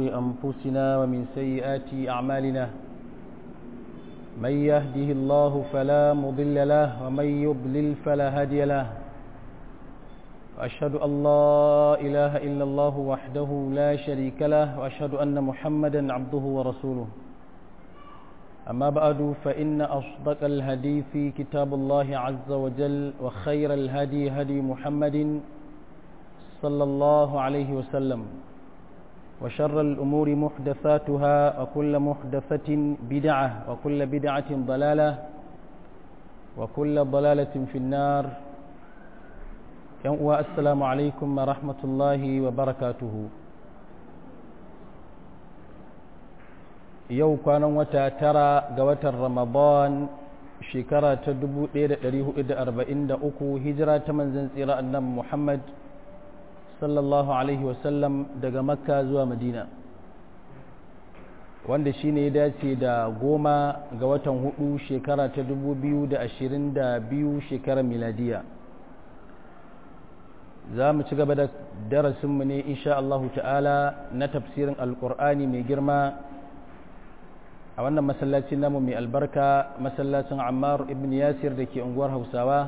أنفسنا ومن سيئات أعمالنا من يهده الله فلا مضل له ومن يضلل فلا هادي له وأشهد أن لا إله إلا الله وحده لا شريك له وأشهد أن محمدا عبده ورسوله أما بعد فإن أصدق الهدي في كتاب الله عز وجل وخير الهدي هدي محمد صلى الله عليه وسلم وشر الأمور محدثاتها وكل محدثة بدعة وكل بدعة ضلالة وكل ضلالة في النار السلام عليكم ورحمة الله وبركاته yau kwanan wata tara ga watan ramadan shekara ta 1443 hijira ta manzan tsira annan muhammad sallallahu alaihi wasallam daga makka zuwa madina wanda shi ne ya dace da goma ga watan hudu shekara ta 2022 shekarar miladiya za mu ci gaba da darasinmu ne insha Allahu ta'ala na tafsirin alkur'ani mai girma a wannan masallacin namu mai albarka masallacin ammar ibn yasir da ke unguwar hausawa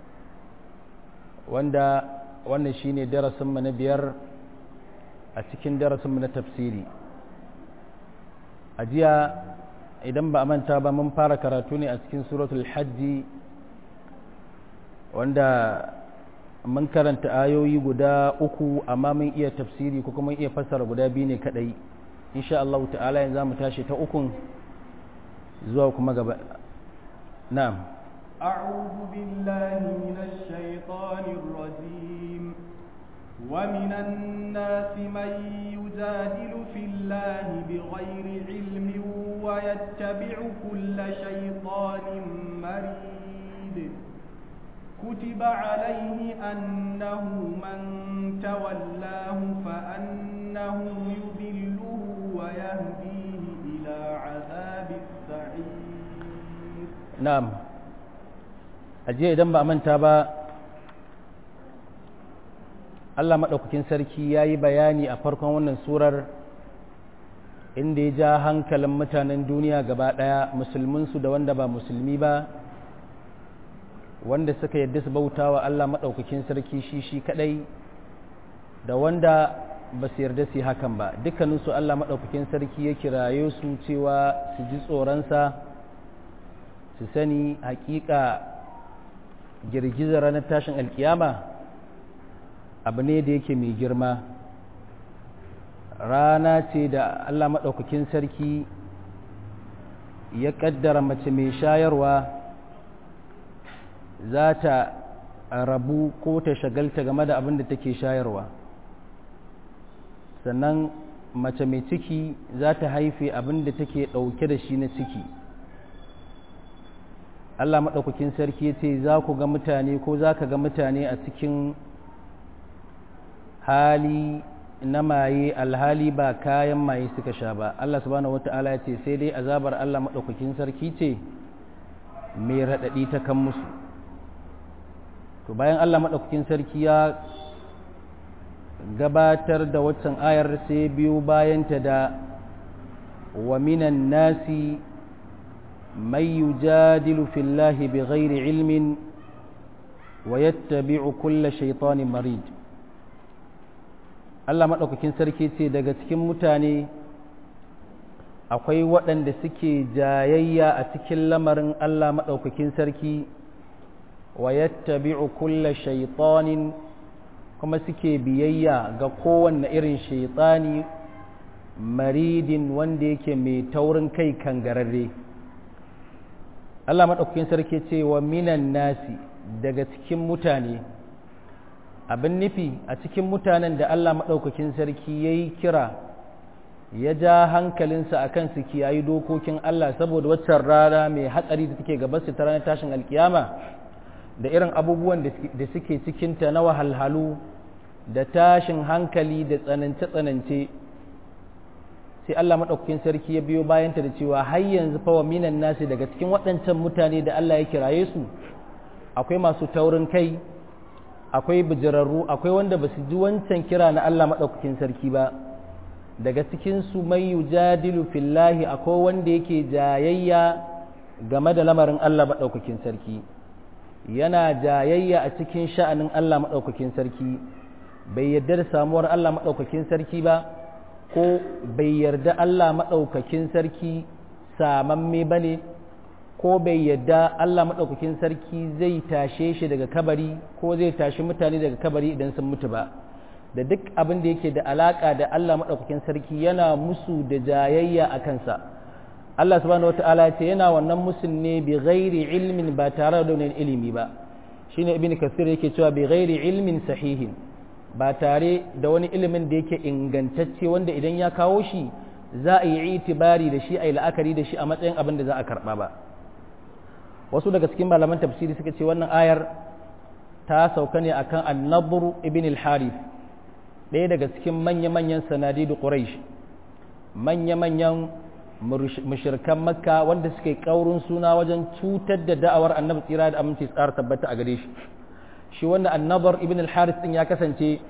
wanda wannan shine darasinmu na biyar a cikin darasinmu na tafsiri a jiya idan ba a manta ba mun fara karatu ne a cikin suratul hajji wanda mun karanta ayoyi guda uku amma mun iya tafsiri ko kuma iya fassara guda biyu ne kadai insha Allah ta'ala yanzu mu tashi ta ukun zuwa kuma gaba na'am أعوذ بالله من الشيطان الرجيم ومن الناس من يجادل في الله بغير علم ويتبع كل شيطان مريد كتب عليه أنه من تولاه فأنه يذله ويهديه إلى عذاب السعير نعم ajiya idan ba a manta ba Allah maɗaukakin sarki ya yi bayani a farkon wannan surar inda ya ja hankalin mutanen duniya gaba ɗaya musulminsu da wanda ba musulmi ba wanda suka yadda su bauta wa Allah maɗaukakin sarki shi shi kaɗai da wanda ba su yarda su hakan ba dukkaninsu Allah maɗaukakin sarki ya kiraye su cewa su ji tsoronsa su sani hakika girgizar ranar tashin alkiyama abu ne da yake mai girma rana ce da Allah maɗaukakin sarki ya ƙaddara mace mai shayarwa za ta rabu ko ta shagalta game da abin da take shayarwa sannan mace mai ciki za ta haife abin da take ɗauke da shi na ciki Allah maɗaukakin sarki ya ce za ku ga mutane ko za ka ga mutane a cikin hali na maye alhali ba kayan maye suka sha ba Allah subhanahu wata'ala ya ce sai dai azabar Allah maɗaukakin sarki ce mai raɗaɗi ta kan musu to bayan Allah maɗaukakin sarki ya gabatar da waccan ayar sai biyu bayanta da wa minan nasi من يجادل في الله بغير علم ويتبع كل شيطان مريد Allah maɗaukakin sarki ce daga cikin mutane akwai waɗanda suke jayayya a cikin lamarin Allah maɗaukakin sarki wa yattabi'u kulla shaitanin kuma suke biyayya ga kowanne irin shaitani maridin wanda yake mai taurin kai kangararre Allah maɗaukakin sarki ce wa minan nasi daga cikin mutane abin nufi a cikin mutanen da Allah maɗaukakin sarki ya yi kira ya ja hankalinsa a kan su kiyayi dokokin Allah saboda waccan rana mai hatsari da take gabansu ta ranar tashin alkiyama da irin abubuwan da suke cikinta na wahalhalu da tashin hankali da tsanance-tsanance sai Allah maɗaukakin sarki ya biyo bayanta da cewa har yanzu fa wa minan nasi daga cikin waɗancan mutane da Allah ya kiraye su akwai masu taurin kai akwai bijirarru akwai wanda ba su ji wancan kira na Allah maɗaukakin sarki ba daga cikin su mai yujadilu fillahi akwai wanda yake jayayya game da lamarin Allah maɗaukakin sarki yana jayayya a cikin sha'anin Allah maɗaukakin sarki bai yarda da samuwar Allah maɗaukakin sarki ba ko bai yarda Allah maɗaukakin sarki samamme ba ne ko bai yarda Allah maɗaukakin sarki zai tashe shi daga kabari ko zai tashi mutane daga kabari idan sun mutu ba da duk abin da yake da alaƙa da Allah maɗaukakin sarki yana musu da jayayya a kansa Allah subhanahu wata'ala ya ce yana wannan musun ne bi ghairi ilmin ba tare da wani ilimi ba shine ibn kasir yake cewa bi ghairi ilmin sahihin ba tare da wani ilimin da yake ingantacce wanda idan ya kawo shi za a yi itibari da shi a yi la'akari da shi a matsayin abin da za a karɓa ba wasu daga cikin malaman tafsiri suka ce wannan ayar ta sauka ne akan annabur ibn al-harith ɗaya daga cikin manya-manyan sanadidu quraish manya-manyan mushirkan makka wanda suka yi ƙaurin suna wajen cutar da da'awar annabi tsira da aminci tsara tabbata a gare shi shi wanda annabar ibn al-haris din ya kasance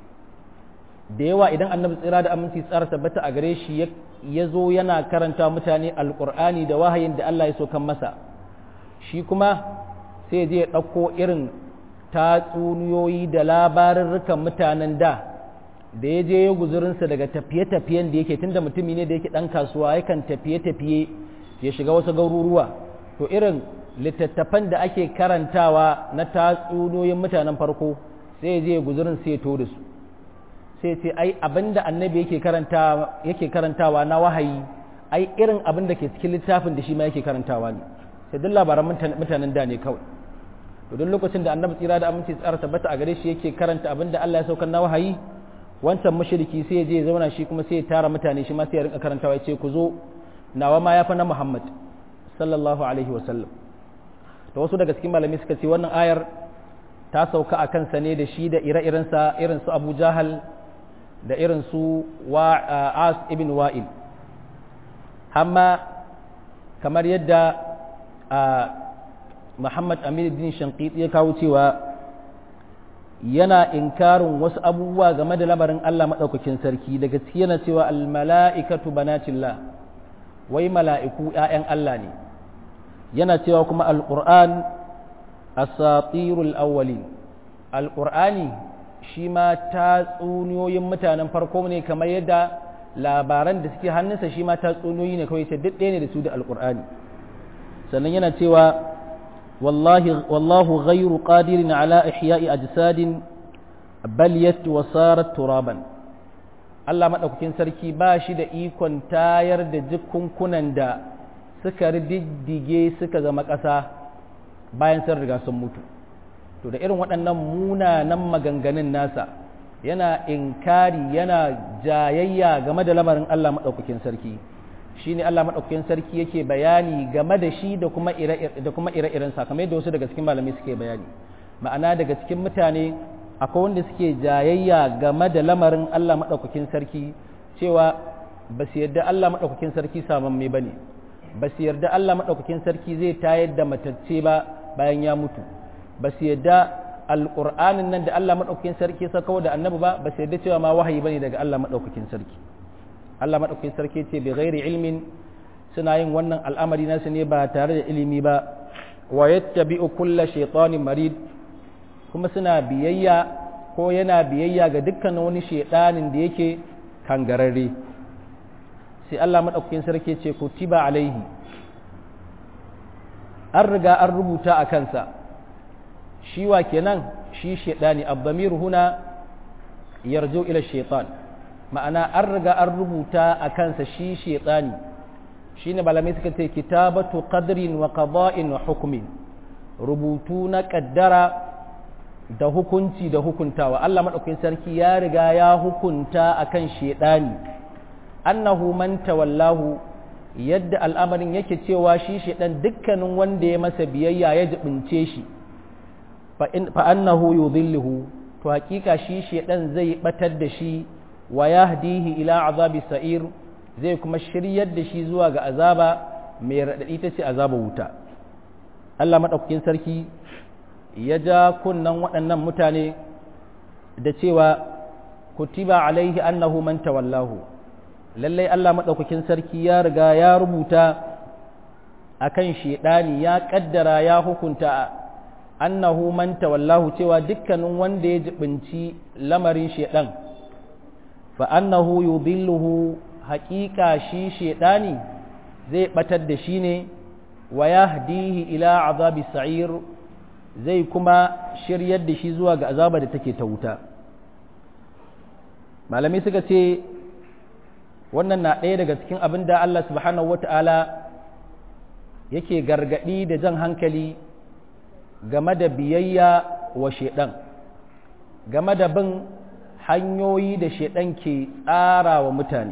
da yawa idan annabi tsira da aminci tsara tabbata a gare shi ya zo yana karanta mutane alƙur'ani da wahayin da Allah ya so kan masa shi kuma sai je ya ɗauko irin tatsuniyoyi da labarurrukan mutanen da da ya je ya guzurinsa daga tafiye-tafiyen da yake tunda mutumi ne da yake ɗan kasuwa yakan tafiye-tafiye ya shiga wasu garuruwa to irin littattafan da ake karantawa na tatsuniyoyin mutanen farko sai ya je ya guzurin sai ya to da su sai ce ai abinda annabi yake karantawa yake karantawa na wahayi ai irin abin da ke cikin littafin da shi ma yake karantawa ne sai duk labaran mutanen da ne kawai to duk lokacin da annabi tsira da aminci tsara tabbata a gare shi yake karanta abin da Allah ya saukar na wahayi wancan mushriki sai ya je ya zauna shi kuma sai ya tara mutane shi ma sai ya rinka karantawa ya ce ku zo nawa ma ya fa na Muhammad sallallahu alaihi wa sallam to wasu daga cikin malami suka ce wannan ayar ta sauka a kansa ne da shi da ire-irensa irin su Abu Jahal da irin su As ibn Wa'il amma kamar yadda Muhammad Amin din Shanqiti ya kawo cewa yana inkarin wasu abubuwa game da lamarin Allah maɗaukakin sarki daga ciki yana cewa almala'ikatu banatillah wai mala'iku ‘ya'yan Allah ne yana cewa kuma alƙur'an asatirul awwalin alƙur'ani shi ma tatsuniyoyin mutanen farko ne kamar yadda labaran da suke hannunsa shi ma tatsuniyoyi ne kawai sai duk ɗaya ne da su da alƙur'ani sannan yana cewa والله والله غير قادر على إحياء أجساد بليت وصارت ترابا Allah maɗaukakin sarki ba shi da ikon tayar da jikunkunan da suka diddige suka zama ƙasa bayan sun riga sun mutu to da irin waɗannan munanan maganganun nasa yana inkari yana jayayya game da lamarin Allah maɗaukakin sarki shi ne Allah maɗaukakin sarki yake bayani game da shi da kuma ire-iren kamar yadda wasu daga cikin malamai suke bayani ma'ana daga cikin mutane akwai wanda suke jayayya game da lamarin Allah maɗaukakin sarki cewa ba su yarda Allah maɗaukakin sarki samamme ba ne ba su yarda Allah maɗaukakin sarki zai tayar da matacce ba bayan ya mutu ba su yarda alƙur'anin nan da Allah maɗaukakin sarki sakawa da annabi ba ba su yarda cewa ma wahayi bane daga Allah maɗaukakin sarki Allah maɗaukakin sarki ce bi ghairi ilmin suna yin wannan al'amari nasu ne ba tare da ilimi ba wa yattabi'u kulla shaytanin marid kuma suna biyayya ko yana biyayya ga dukkanin wani shaytanin da yake kangararre sai Allah maɗaukakin sarki ce kutiba alaihi an riga an rubuta a kansa shi wa kenan shi shaytani abdamir huna yarju ila shaytan ma'ana an riga an rubuta a kansa shi shaitani shi ne malamai suka ce kitabatu qadrin wa qada'in wa hukumin rubutu na kaddara da hukunci da hukuntawa Allah madaukakin sarki ya riga ya hukunta akan shaitani annahu man tawallahu yadda al'amarin yake cewa shi shaitan dukkanin wanda ya masa biyayya ya jibince shi fa annahu yudhilluhu to hakika shi shaitan zai batar da shi wa yahdihi ila azabi sa'ir zai kuma shiryar da shi zuwa ga azaba mai raɗaɗi ta ce azaba wuta Allah maɗaukakin sarki ya ja kunnan waɗannan mutane da cewa kutiba alaihi annahu man tawallahu lallai Allah maɗaukakin sarki ya riga ya rubuta akan shedani ya kaddara ya hukunta annahu man tawallahu cewa dukkanin wanda ya jibinci lamarin shedan fa annahu yudilluhu haqiqa shi shedani zai batar da shi ne wa yahdihi ila azabi sa'ir zai kuma shiryar da shi zuwa ga azaba da take ta wuta malami suka ce wannan na ɗaya daga cikin abin da Allah subhanahu wata'ala yake gargaɗi da jan hankali game da biyayya wa shaiɗan game da bin hanyoyi da shaiɗan ke tsara wa mutane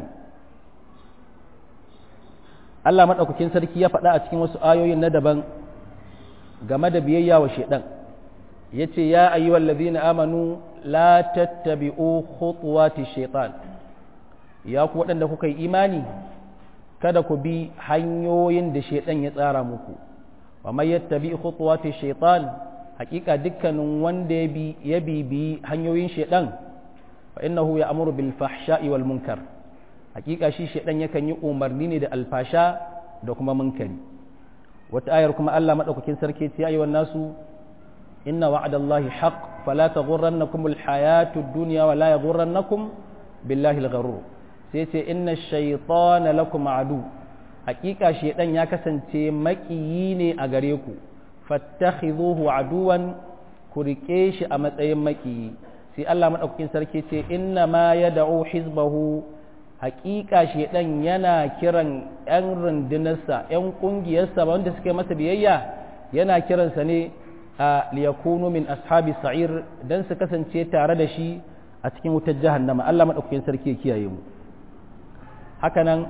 Allah maɗaukakin sarki ya faɗa a cikin wasu ayoyin na daban game da biyayya wa shaiɗan ya ce ya ayyuwal ladina amanu la tattabi'u khutuwati shaitan ya ku waɗanda kuka yi imani kada ku bi hanyoyin da shaitan ya tsara muku wa mai yattabi khutuwati shaitan hakika dukkanin wanda ya bi ya bibi hanyoyin shaitan fa innahu ya'muru bil fahsha'i wal munkar hakika shi shaitan yakan yi umarni ne da alfasha da kuma munkari wata ayar kuma Allah madaukakin sarki ce ayyuhan nasu inna wa'adallahi haqq fala taghurrannakum al hayatud dunya wa la yaghurrannakum billahi al gharur sai ce inna shaytana lakum adu hakika shaydan ya kasance makiyi ne a gare ku fattakhidhuhu aduwan ku rike shi a matsayin makiyi sai Allah madaukakin sarki ce inna ma yad'u hizbahu hakika shaydan yana kiran yan rundunarsa yan kungiyarsa wanda suke masa biyayya yana kiransa ne a liyakunu min ashabi sa'ir dan su kasance tare da shi a cikin wutar jahannama Allah madaukakin sarki ya kiyaye mu hakanan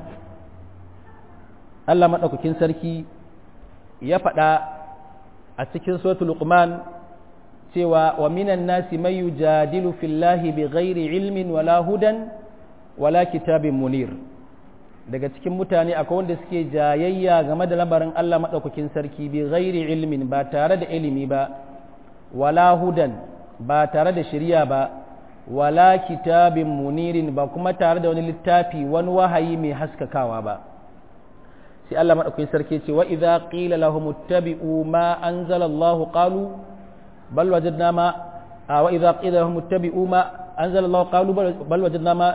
Allah maɗaukakin sarki ya faɗa a cikin suratul luqman cewa wa minan nasi may yujadilu fillahi bighairi ilmin wala hudan wala kitabin munir daga cikin mutane akwai wanda suke jayayya game da lamarin Allah maɗaukakin sarki bi ghairi ilmin ba tare da ilimi ba wala hudan ba tare da shari'a ba wala kitabin munirin ba kuma tare da wani littafi wani wahayi mai haskakawa ba sai Allah madaukakin sarki ce wa idza qila lahum ittabi'u ma anzala Allah qalu bal wajadna ma wa idza qila lahum ittabi'u ma anzala Allah qalu bal wajadna ma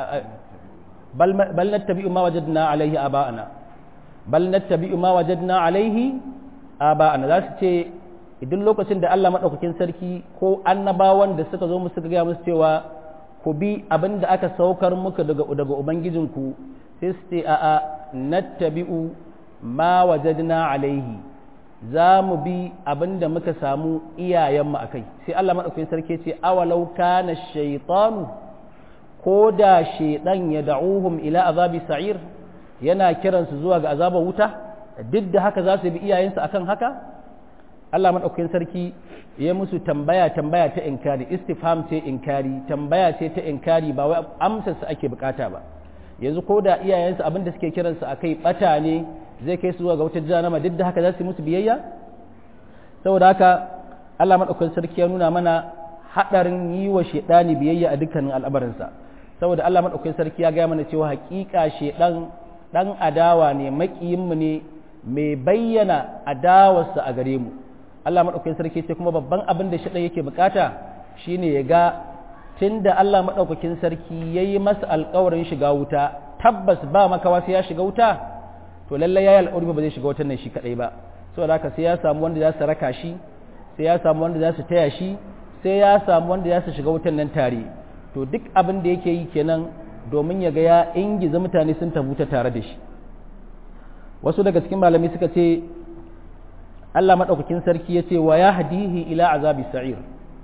bal bal nattabi'u ma wajadna alayhi aba'ana bal nattabi'u ma wajadna alayhi aba'ana za su ce idan lokacin da Allah maɗaukakin sarki ko annabawan da suka zo musu suka gaya musu cewa ku bi abin da aka saukar muka daga daga ubangijinku sai su ce a'a nattabi'u ma wajadna alaihi za mu bi abin da muka samu iyayenmu a kai sai Allah maɗaukakin sarki ce awalau kana shaytanu ko da shaydan ya da'uhum ila azabi sa'ir yana kiransu zuwa ga azabar wuta duk da haka za su bi iyayensu akan haka Allah maɗaukakin sarki ya musu tambaya tambaya ta inkari istifham ce inkari tambaya ce ta inkari ba wai amsar su ake bukata ba yanzu ko da iyayensu abin da suke kiransu a kai bata ne zai kai su zuwa ga wutar jahannama duk da haka za su yi musu biyayya saboda haka Allah maɗaukakin sarki ya nuna mana haɗarin yi wa shaidani biyayya a dukkanin al'amarinsa saboda Allah maɗaukakin sarki ya gaya mana cewa haƙiƙa shaidan ɗan adawa ne maƙiyinmu ne mai bayyana adawarsa a gare mu Allah maɗaukakin sarki ce kuma babban abin da shaɗan yake bukata shine ya ga tun da Allah maɗaukakin sarki ya yi masa alkawarin shiga wuta tabbas ba makawa sai ya shiga wuta to lallai ya yi alƙawari ba zai shiga wutan nan shi kaɗai ba saboda haka sai ya samu wanda za su raka shi sai ya samu wanda za su taya shi sai ya samu wanda za su shiga wutan nan tare to duk abin da yake yi kenan domin ya ga ya ingiza mutane sun tabuta tare da shi wasu daga cikin malami suka ce Allah maɗaukakin sarki ya ce wa ya hadihi ila azabi sa'ir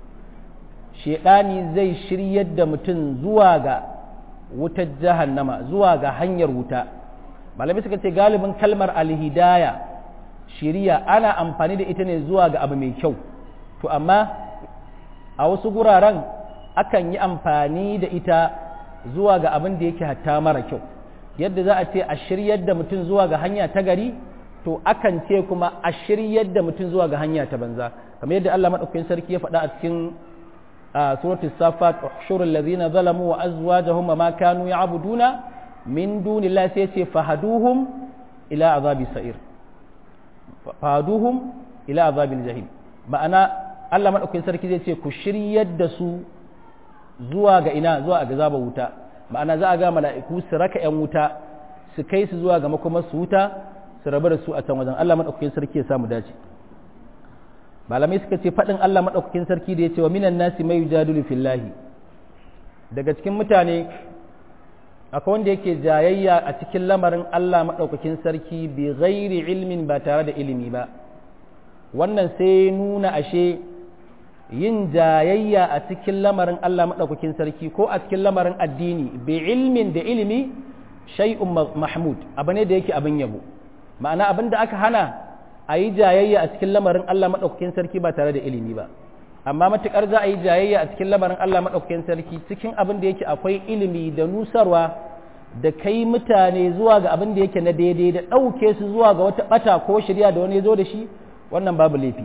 shaidani zai shiryar da mutum zuwa ga wutar jahannama zuwa ga hanyar wuta malami suka ce galibin kalmar alhidaya shiriya ana amfani da ita ne zuwa ga abu mai kyau to amma a wasu guraren akan yi amfani da ita zuwa ga abin da yake hatta mara kyau yadda za a ce a shiryar da mutum zuwa ga hanya ta gari to akan ce kuma a shiryar da mutum zuwa ga hanya ta banza kamar yadda Allah madaukakin sarki ya faɗa a cikin suratul safat ushurul ladina zalamu wa azwajuhum ma kanu ya'buduna min dunillahi sai ce fahaduhum ila azabi sa'ir fahaduhum ila azabil jahim ma'ana Allah madaukakin sarki zai ce ku shiryar da su zuwa ga ina zuwa ga zaba wuta ma'ana za a ga mala'iku su raka yan wuta su kai su zuwa ga makomar su wuta su rabu da su a can wajen Allah madaukakin sarki ya samu dace malamai suka ce faɗin Allah madaukakin sarki da ya ce wa minan nasi mai yujadilu fillahi daga cikin mutane akwai wanda yake jayayya a cikin lamarin Allah madaukakin sarki bi ghairi ilmin ba tare da ilimi ba wannan sai nuna ashe yin jayayya a cikin lamarin Allah maɗaukakin sarki ko a cikin lamarin addini bi ilmin da ilimi shay'un mahmud abu ne da yake abin yabo ma'ana abin da aka hana a yi jayayya a cikin lamarin Allah maɗaukakin sarki ba tare da ilimi ba amma matuƙar za a yi jayayya a cikin lamarin Allah maɗaukakin sarki cikin abin da yake akwai ilimi da nusarwa da kai mutane zuwa ga abin da yake na daidai da ɗauke su zuwa ga wata ɓata ko shirya da wani ya zo da shi wannan babu laifi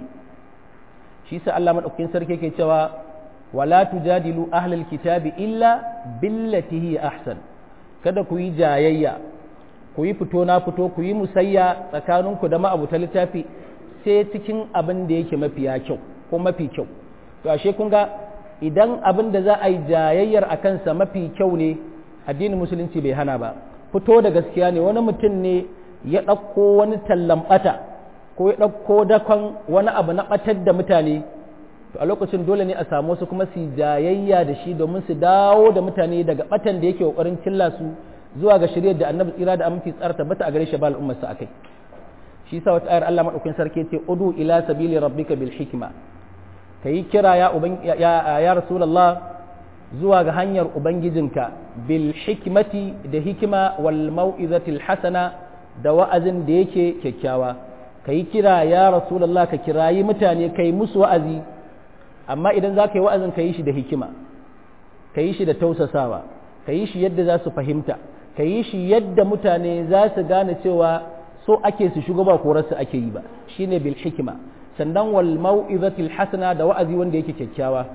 shi sa Allah madaukakin sarki yake cewa wala tujadilu ahlal kitabi illa billati hi ahsan kada ku yi jayayya ku yi fito na fito ku yi musayya tsakaninku da ma'abuta littafi sai cikin abin da yake mafiya kyau ko mafi kyau to ashe kun ga idan abin da za a yi jayayyar a kansa mafi kyau ne addinin musulunci bai hana ba fito da gaskiya ne wani mutum ne ya ɗauko wani tallan ɓata ko ya ɗauko dakon wani abu na ɓatar da mutane to a lokacin dole ne a samu wasu kuma su jayayya da shi domin su dawo da mutane daga ɓatan da yake ƙoƙarin cilla su zuwa ga shiryar da annabi tsira da aminci tsara tabbata a gare shi ba al'ummar sa akai shi sa wata ayar Allah madaukakin sarki ce udu ila sabili rabbika bil hikma kayi kira ya uban ya, ya rasulullah zuwa ga hanyar ubangijinka bil hikmati da hikima wal mau'izatil hasana da wa'azin da yake kyakkyawa ka yi kira ya rasulallah ka kirayi mutane ka yi musu wa'azi amma idan za ka yi wa'azin ka yi shi da hikima ka yi shi da tausasawa ka yi shi yadda za su fahimta ka yi shi yadda mutane za su gane cewa so ake su shigo ba korarsu ake yi ba shine bil hikima sannan wal mau'izatil hasana da wa'azi wanda yake kyakkyawa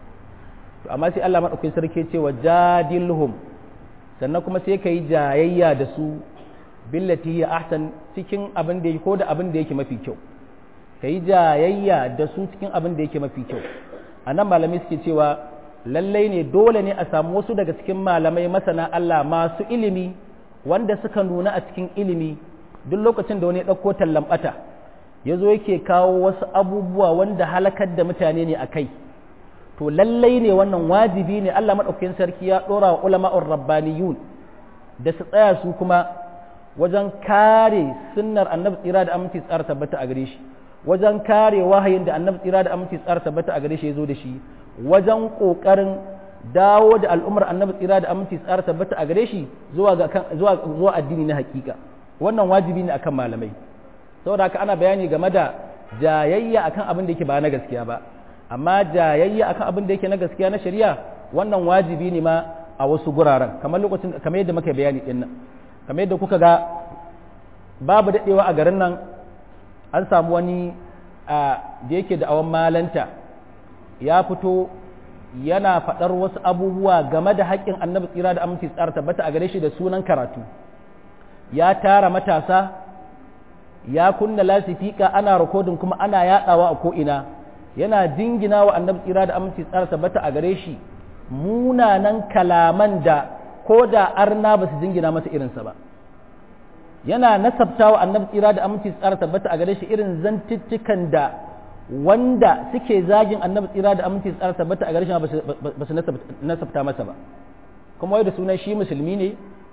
to amma sai Allah madaukakin sarki ce wa jadilhum sannan kuma sai ka yi jayayya da su billati hiya ahsan cikin abin da yake ko da abin da yake mafi kyau kai jayayya da su cikin abin da yake mafi kyau anan malamai suke cewa lallai ne dole ne a samu wasu daga cikin malamai masana Allah masu ilimi wanda suka nuna a cikin ilimi duk lokacin da wani ya ɗauko tallan ɓata ya zo yake kawo wasu abubuwa wanda halakar da mutane ne a kai to lallai ne wannan wajibi ne Allah maɗaukakin sarki ya ɗora wa ulama'ur rabbaniyun da su tsaya su kuma wajen kare sunnar annabi tsira da aminci tsara tabbata a gare shi wajen kare wahayin da annabi tsira da aminci tsara tabbata a gare shi ya zo da shi wajen kokarin dawo da al'ummar annabi tsira da aminci tsara tabbata a gare shi zuwa ga zuwa zuwa addini na hakika wannan wajibi ne akan malamai saboda haka ana bayani game da jayayya akan abin da yake ba na gaskiya ba amma jayayya akan abin da yake na gaskiya na shari'a wannan wajibi ne ma a wasu guraren kamar lokacin kamar yadda muka bayani din nan kamar yadda kuka ga babu daɗewa a garin nan an samu wani da yake da awon malanta ya fito yana faɗar wasu abubuwa game da haƙƙin annabi tsira da aminci tsara tabbata a gare shi da sunan karatu ya tara matasa ya kunna lasifika ana rikodin kuma ana yaɗawa a ko'ina yana jingina wa annabi tsira da aminci tsara tabbata a gare shi munanan kalaman da ko da arna ba su jingina masa irinsa ba yana nasabta wa annabi tsira da aminci tsara tabbata a gare shi irin zantuttukan da wanda suke zagin annabi tsira da aminci tsara tabbata a gare shi ba su nasabta masa ba kuma wai da sunan shi musulmi ne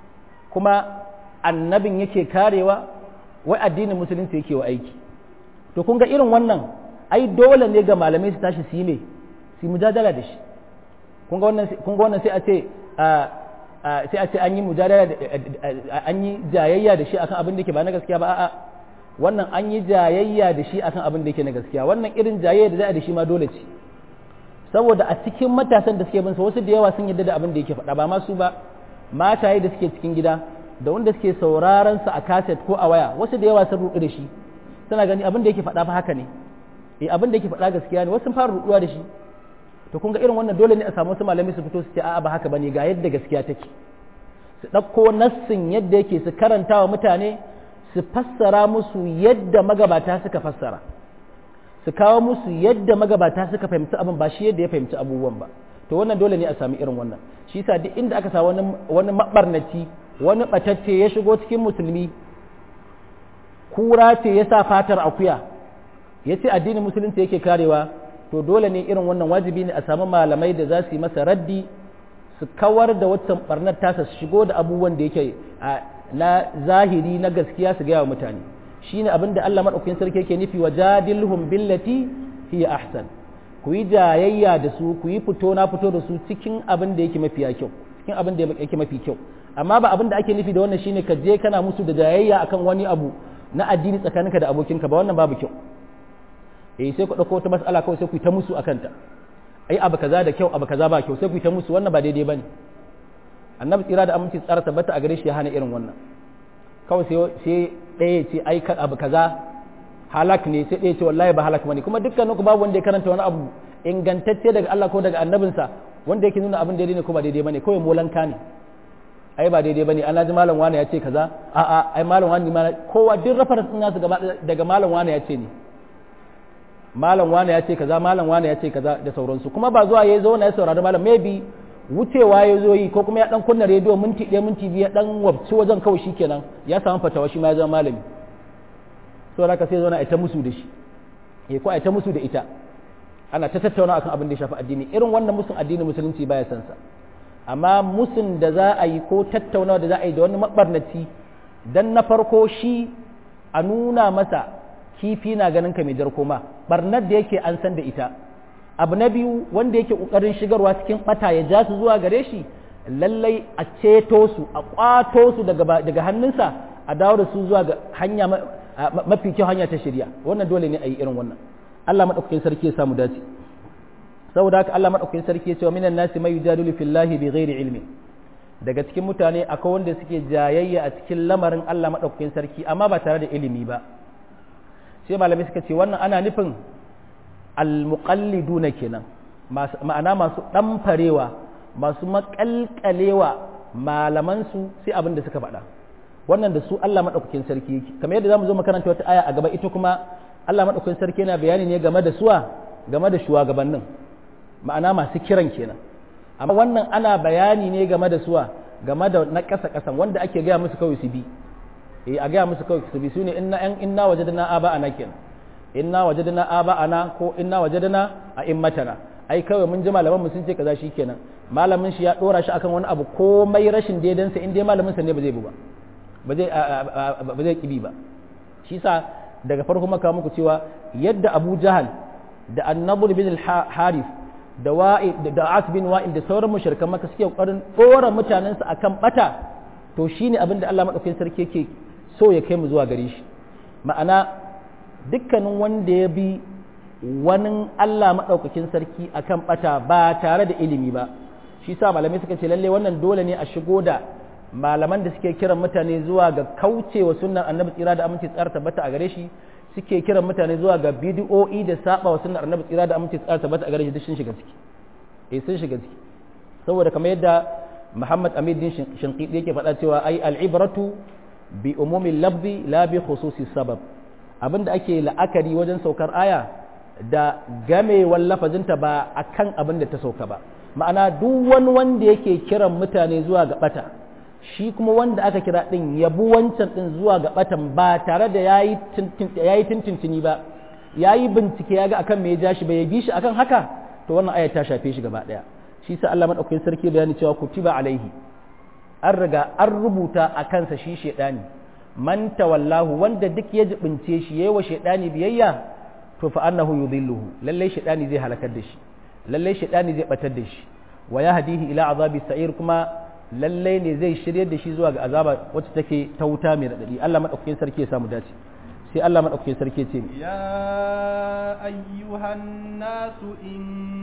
kuma annabin yake karewa wai addinin musulunci yake wa aiki to kun ga irin wannan ai dole ne ga malamai su tashi su yi ne su mujadala da shi kun ga wannan sai a ce sai a ce an yi mujadala an yi jayayya da shi akan abin da yake ba na gaskiya ba a'a wannan an yi jayayya da shi akan abin da yake na gaskiya wannan irin jayayya da za a da shi ma dole ce saboda a cikin matasan da suke bin sa wasu da yawa sun yadda da abin da yake faɗa ba ma su ba mataye da suke cikin gida da wanda suke sauraron sa a kaset ko a waya wasu da yawa sun ruɗu da shi suna gani abin da yake faɗa fa haka ne eh abin da yake faɗa gaskiya ne wasu sun fara ruɗuwa da shi to kun ga irin wannan dole ne a samu wasu malami su fito su ce a'a ba haka bane ga yadda gaskiya take su ɗauko nassin yadda yake su karanta wa mutane su fassara musu yadda magabata suka fassara su kawo musu yadda magabata suka fahimci abin ba shi yadda ya fahimci abubuwan ba to wannan dole ne a sami irin wannan shi yasa duk inda aka sa wani wani mabarnaci wani batacce ya shigo cikin musulmi kura ce ya sa fatar akuya ya ce addinin musulunci yake karewa to dole ne irin wannan wajibi ne a sami malamai da za su yi masa raddi su kawar da waccan barnar tasa su shigo da abubuwan da yake na zahiri na gaskiya su gaya wa mutane shine abin da Allah madaukakin sarki yake nufi wa jadilhum billati hiya ahsan ku yi jayayya da su ku yi fito na fito da su cikin abin da yake mafi kyau cikin abin da yake mafi kyau amma ba abin da ake nufi da wannan shine ka je kana musu da jayayya akan wani abu na addini tsakaninka da abokinka ba wannan babu kyau eh sai ku dauko wata mas'ala kawai sai ku yi ta musu akan ta ai abu kaza da kyau abu kaza ba kyau sai ku yi ta musu wannan ba daidai bane annabi tsira da aminci tsara tabbata a gare shi ya hana irin wannan kawai sai sai ɗaya ce ai abu kaza halak ne sai ɗaya ce wallahi ba halak bane kuma dukkaninku babu wanda ya karanta wani abu ingantacce daga Allah ko daga annabinsa wanda yake nuna abin daidai ne ko ba daidai bane kawai molanka ne ai ba daidai bane ana ji malam wani ya ce kaza a a ai malam wani ma kowa duk reference din nasu daga malam wani ya ce ne malam wani ya ce kaza malam wani ya ce kaza da sauransu kuma ba zuwa yayi zo na ya saurari malam maybe wucewa ya zo yi ko kuma ya dan kunna rediyo minti ɗaya minti biyu ya dan wabci wajen kawai shikenan ya samu fatawa shi ma ya zama malami so haka sai zo na ita musu da shi eh ko ita musu da ita ana ta tattauna akan abin da ya shafi addini irin wannan musun addini musulunci baya san sa amma musun da za a yi ko tattaunawa da za a yi da wani mabarnaci dan na farko shi a nuna masa kifi na ganin ka mai jar koma barnar da yake an san da ita abu na biyu wanda yake kokarin shigarwa cikin bata ya ja su zuwa gare shi lallai a ceto su a kwato su daga daga hannunsa a dawo da su zuwa ga hanya mafi kyau hanya ta shirya wannan dole ne a yi irin wannan Allah madaukakin sarki ya samu dace saboda haka Allah madaukakin sarki ya ce wa minan nasi may yujadilu fillahi bighairi ilmi daga cikin mutane akwai wanda suke jayayya a cikin lamarin Allah madaukakin sarki amma ba tare da ilimi ba sai malamai suka ce wannan ana nufin almuqalliduna kenan ma'ana masu ɗamfarewa masu makalkalewa malamansu sai abin da suka faɗa wannan da su Allah maɗaukakin sarki yake kamar yadda zamu zo makaranta wata aya a gaba ita kuma Allah maɗaukakin sarki yana bayani ne game da suwa game da shugabannin ma'ana masu kiran kenan amma wannan ana bayani ne game da suwa game da na ƙasa ƙasan wanda ake gaya musu kawai su bi eh a gaya musu kawai su bi sune inna inna wajadna aba ana kenan inna wajadna aba ana ko inna wajadna a immatana ai kawai mun ji malaman mu sun ce kaza shikenan malamin shi ya dora shi akan wani abu komai rashin daidansa in dai malamin sa ne ba zai bu ba ba zai ba zai kibi ba shi sa daga farko maka muku cewa yadda Abu Jahal da An-Nadr bin al-Harith da Wa'i da As bin Wa'il da sauran mushrikan maka suke kokarin dora mutanen su akan bata to shine abin da Allah madaukakin sarki yake so ya kai mu zuwa gare shi ma'ana dukkanin wanda ya bi wani Allah maɗaukakin sarki akan ɓata ba tare da ilimi ba shi sa malamai suka ce lalle wannan dole ne a shigo da malaman da suke kiran mutane zuwa ga kaucewa sunnar annabi tsira da aminci tsara tabbata a gare shi suke kiran mutane zuwa ga bidiyo'i da saba wa sunnar annabi tsira da aminci tsara tabbata a gare shi duk sun shiga ciki eh sun shiga ciki saboda kamar yadda Muhammad Amid din Shinqidi yake faɗa cewa ai al-ibratu bi umumi lafzi la bi khususi sabab abinda ake la'akari wajen saukar aya da gamewar lafazinta ba a kan abin da ta sauka ba ma'ana duk wani wanda yake kiran mutane zuwa ga bata shi kuma wanda aka kira din yabu wancan din zuwa ga batan ba tare da yayi tintintini ba yayi bincike ya ga akan me ya ja shi ba ya bi shi akan haka to wannan aya ta shafe shi gaba daya shi sa Allah madaukakin sarki bayani cewa kutiba alaihi an riga an rubuta a kansa shi shedani man tawallahu wanda duk ya jibince shi yayi wa shedani biyayya to fa annahu yudhilluhu lalle shaytani zai halakar da shi lalle shaytani zai batar da shi wa yahdihi ila azabi sa'ir kuma lalle ne zai shiryar da shi zuwa ga azaba wacce take ta wuta mai radadi Allah madaukakin sarki ya samu dace sai Allah madaukakin sarki ya ce ya ayyuhan nasu in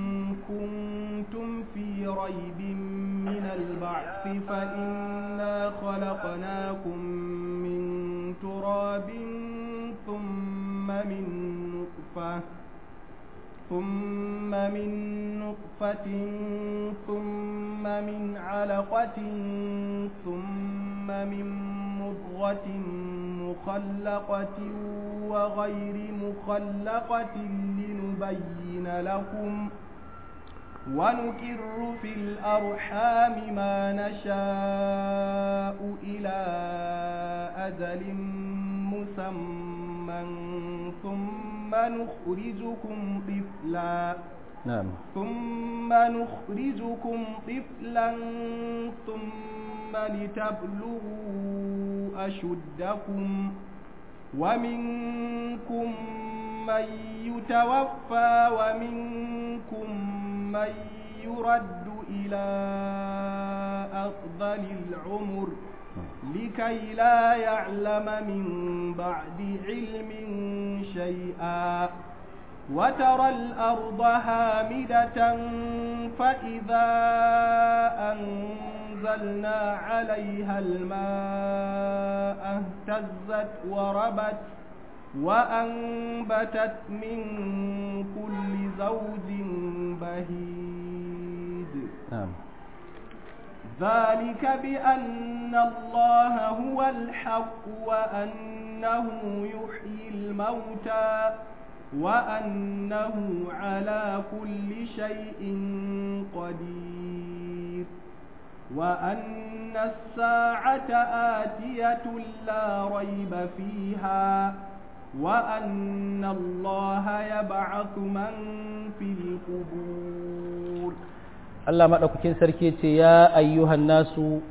kuntum fi raibin min al-ba'th fa inna khalaqnakum min turabin thumma min نطفة ثم من نطفة ثم من علقة ثم من مضغة مخلقة وغير مخلقة لنبين لكم ونكر في الأرحام ما نشاء إلى أجل مسمى ثم نخرجكم طفلا نعم ثم نخرجكم طفلا ثم لتبلغوا أشدكم ومنكم من يتوفى ومنكم من يرد إلى أفضل العمر لكي لا يعلم من بعد علم شيئا وترى الأرض هامدة فإذا أنزلنا عليها الماء اهتزت وربت وأنبتت من كل زوج بهيج نعم ذلك بأن الله هو الحق وأنه يحيي الموتى وأنه على كل شيء قدير وأن الساعة آتية لا ريب فيها وأن الله يبعث من في القبور Allah maɗaukakin sarki ce ya ayyuhan nasu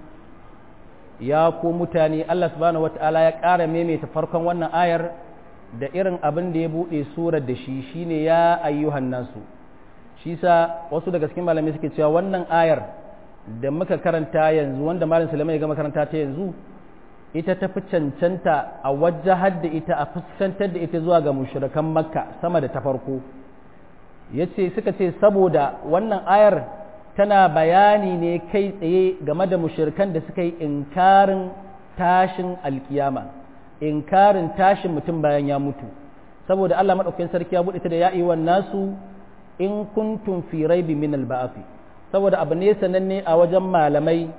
ya ku mutane Allah subhanahu wata'ala ya ƙara maimaita farkon wannan ayar da irin abin da ya buɗe surar da shi shine ya ayyuhan nasu shi sa wasu daga cikin malamai suke cewa wannan ayar da muka karanta yanzu wanda malam Sulaiman ya gama karanta ta yanzu ita ta fi cancanta a wajahar da ita a fuskantar da ita zuwa ga mushrikan makka sama da ta farko yace suka ce saboda wannan ayar tana bayani ne kai tsaye game da mushirkan da suka yi inkarin tashin alkiyama inkarin tashin mutum bayan ya mutu saboda Allah madaukakin sarki ya buɗe ta da ya'i wan nasu in kuntum fi raibi min al saboda abu ne sananne a wajen malamai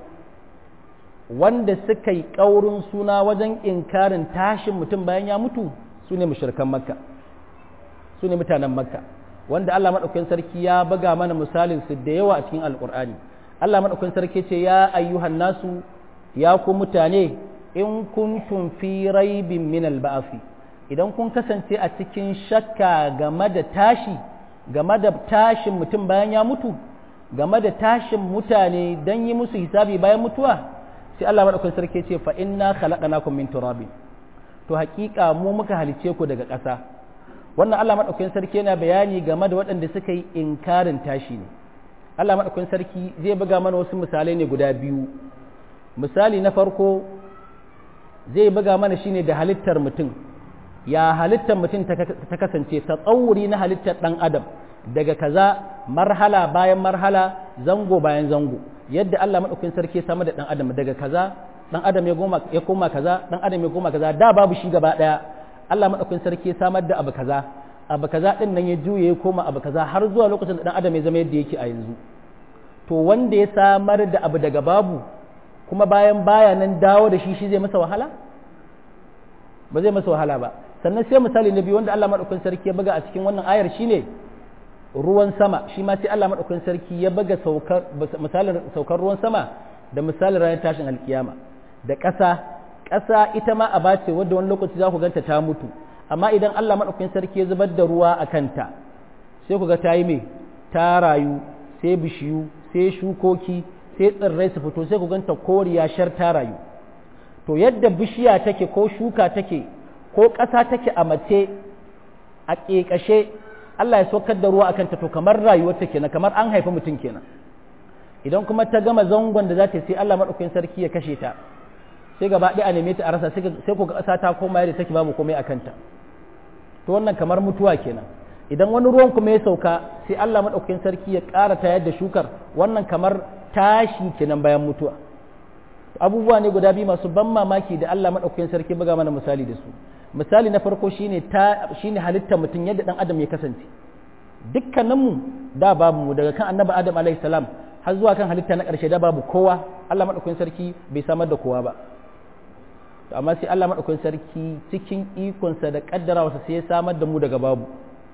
wanda suka yi ƙaurin suna wajen inkarin tashin mutum bayan ya mutu su ne mushirkan makka su ne mutanen makka wanda Allah maɗaukakin sarki ya buga mana misalin su da yawa a cikin alƙur'ani Allah maɗaukakin sarki ce ya ayyuhan nasu ya ku mutane in kuntum fi raibin min alba'afi idan kun kasance a cikin shakka game da tashi game da tashin mutum bayan ya mutu game da tashin mutane don yi musu hisabi bayan mutuwa sai Allah maɗaukakin sarki ce fa inna khalaqnakum min turabin to haƙiƙa mu muka halice ku daga ƙasa wannan Allah maɗaukakin sarki yana bayani game da waɗanda suka yi inkarin tashi ne Allah maɗaukakin sarki zai buga mana wasu misalai ne guda biyu misali na farko zai buga mana shine da halittar mutum ya halittar mutum ta kasance ta tsauri na halittar ɗan adam daga kaza marhala bayan marhala zango bayan zango yadda Allah maɗaukakin sarki ya samu da ɗan adam daga kaza ɗan adam ya koma kaza ɗan adam ya koma kaza da babu shi gaba ɗaya Allah maɗaukin sarki ya samar da abu kaza abu kaza ɗin nan ya juye ya koma abu kaza har zuwa lokacin da ɗan adam ya zama yadda yake a yanzu to wanda ya samar da abu daga babu kuma bayan baya nan dawo da shi shi zai masa wahala ba zai masa wahala ba sannan sai misali na biyu wanda Allah maɗaukin sarki ya buga a cikin wannan ayar shine ruwan sama shi ma sai Allah maɗaukin sarki ya buga saukar misalin saukar ruwan sama da misalin ranar tashin alkiyama da ƙasa ƙasa ita ma aba ce wadda wani lokaci za ku ganta ta mutu amma idan Allah maɗaukakin sarki ya zubar da ruwa a kanta sai ku ga ta yi mai ta rayu sai bishiyu sai shukoki sai tsirrai su fito sai ku ganta koriya shar ta rayu to yadda bishiya take ko shuka take ko ƙasa take a mace a ƙeƙashe Allah ya saukar da ruwa a kanta to kamar rayuwar ta kenan kamar an haifi mutum kenan idan kuma ta gama zangon da za ta sai Allah maɗaukakin sarki ya kashe ta sai gaba ɗaya a neme ta a rasa sai ku ga ƙasa ta koma yadda take babu komai a kanta to wannan kamar mutuwa kenan idan wani ruwan kuma ya sauka sai Allah maɗaukakin sarki ya ƙara ta yadda shukar wannan kamar tashi kenan bayan mutuwa abubuwa ne guda biyu masu ban mamaki da Allah maɗaukakin sarki buga mana misali da su misali na farko shine ta shine halittar mutum yadda ɗan adam ya kasance dukkaninmu da babu mu daga kan annabi adam alaihi salam har zuwa kan halitta na ƙarshe da babu kowa Allah madaukakin sarki bai samar da kowa ba to amma sai Allah madaukakin sarki cikin ikonsa da kaddarawarsa sai ya samar da mu daga babu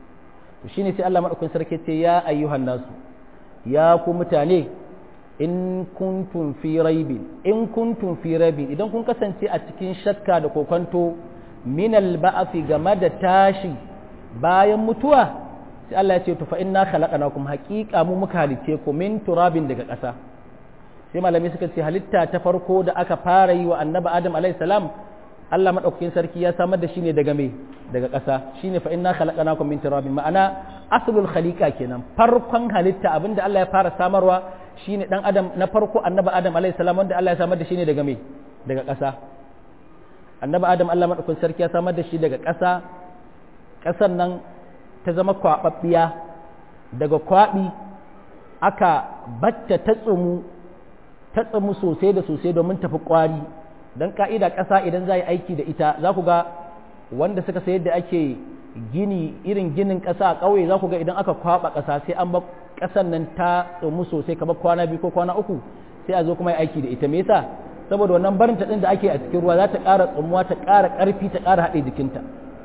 to shine sai Allah madaukakin sarki ce ya ayyuhan nasu ya ku mutane in kuntum fi raibin in kuntum fi raibin idan kun kasance a cikin shakka da kokonto min al-ba'thi game da tashi bayan mutuwa sai Allah ya ce to fa inna khalaqnakum haqiqa mu muka halice ku min turabin daga ƙasa sai malami suka ce halitta ta farko da aka fara yi wa annabi adam alayhi salam Allah madaukakin sarki ya samar da shi ne daga me daga ƙasa shine fa inna khalaqnakum min turabin ma'ana aslul khaliqa kenan farkon halitta abinda Allah ya fara samarwa shine dan adam na farko annabi adam alayhi salam wanda Allah ya samar da shi ne daga me daga ƙasa annabi adam Allah madaukakin sarki ya samar da shi daga ƙasa ƙasar nan ta zama kwaɓaɓɓiya daga kwaɓi aka batta ta tsumu ta tsumu sosai da sosai domin tafi ƙwari don ƙa'ida ƙasa idan za a yi aiki da ita za ku ga wanda suka sayar da ake gini irin ginin ƙasa a ƙauye za ku ga idan aka kwaɓa ƙasa sai an ba ƙasan nan ta tsumu sosai kamar kwana biyu ko kwana uku sai a zo kuma yi aiki da ita me yasa saboda wannan barin ta ɗin da ake a cikin ruwa za ta ƙara tsumuwa ta ƙara ƙarfi ta ƙara haɗe jikinta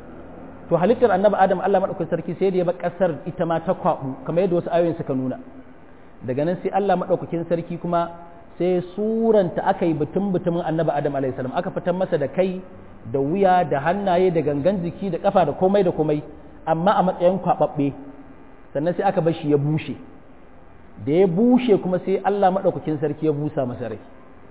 to halittar annabi adam Allah madaukakin sarki sai da ya bar kasar ita ma ta kwabu kamar yadda wasu ayoyin suka nuna daga nan sai Allah madaukakin sarki kuma sai suranta aka yi butun butumin annabi adam alaihi salam aka fitar masa da kai da wuya da hannaye da gangan jiki da kafa da komai da komai amma a matsayin kwababbe sannan sai aka bar shi ya bushe da ya bushe kuma sai Allah madaukakin sarki ya busa masa rai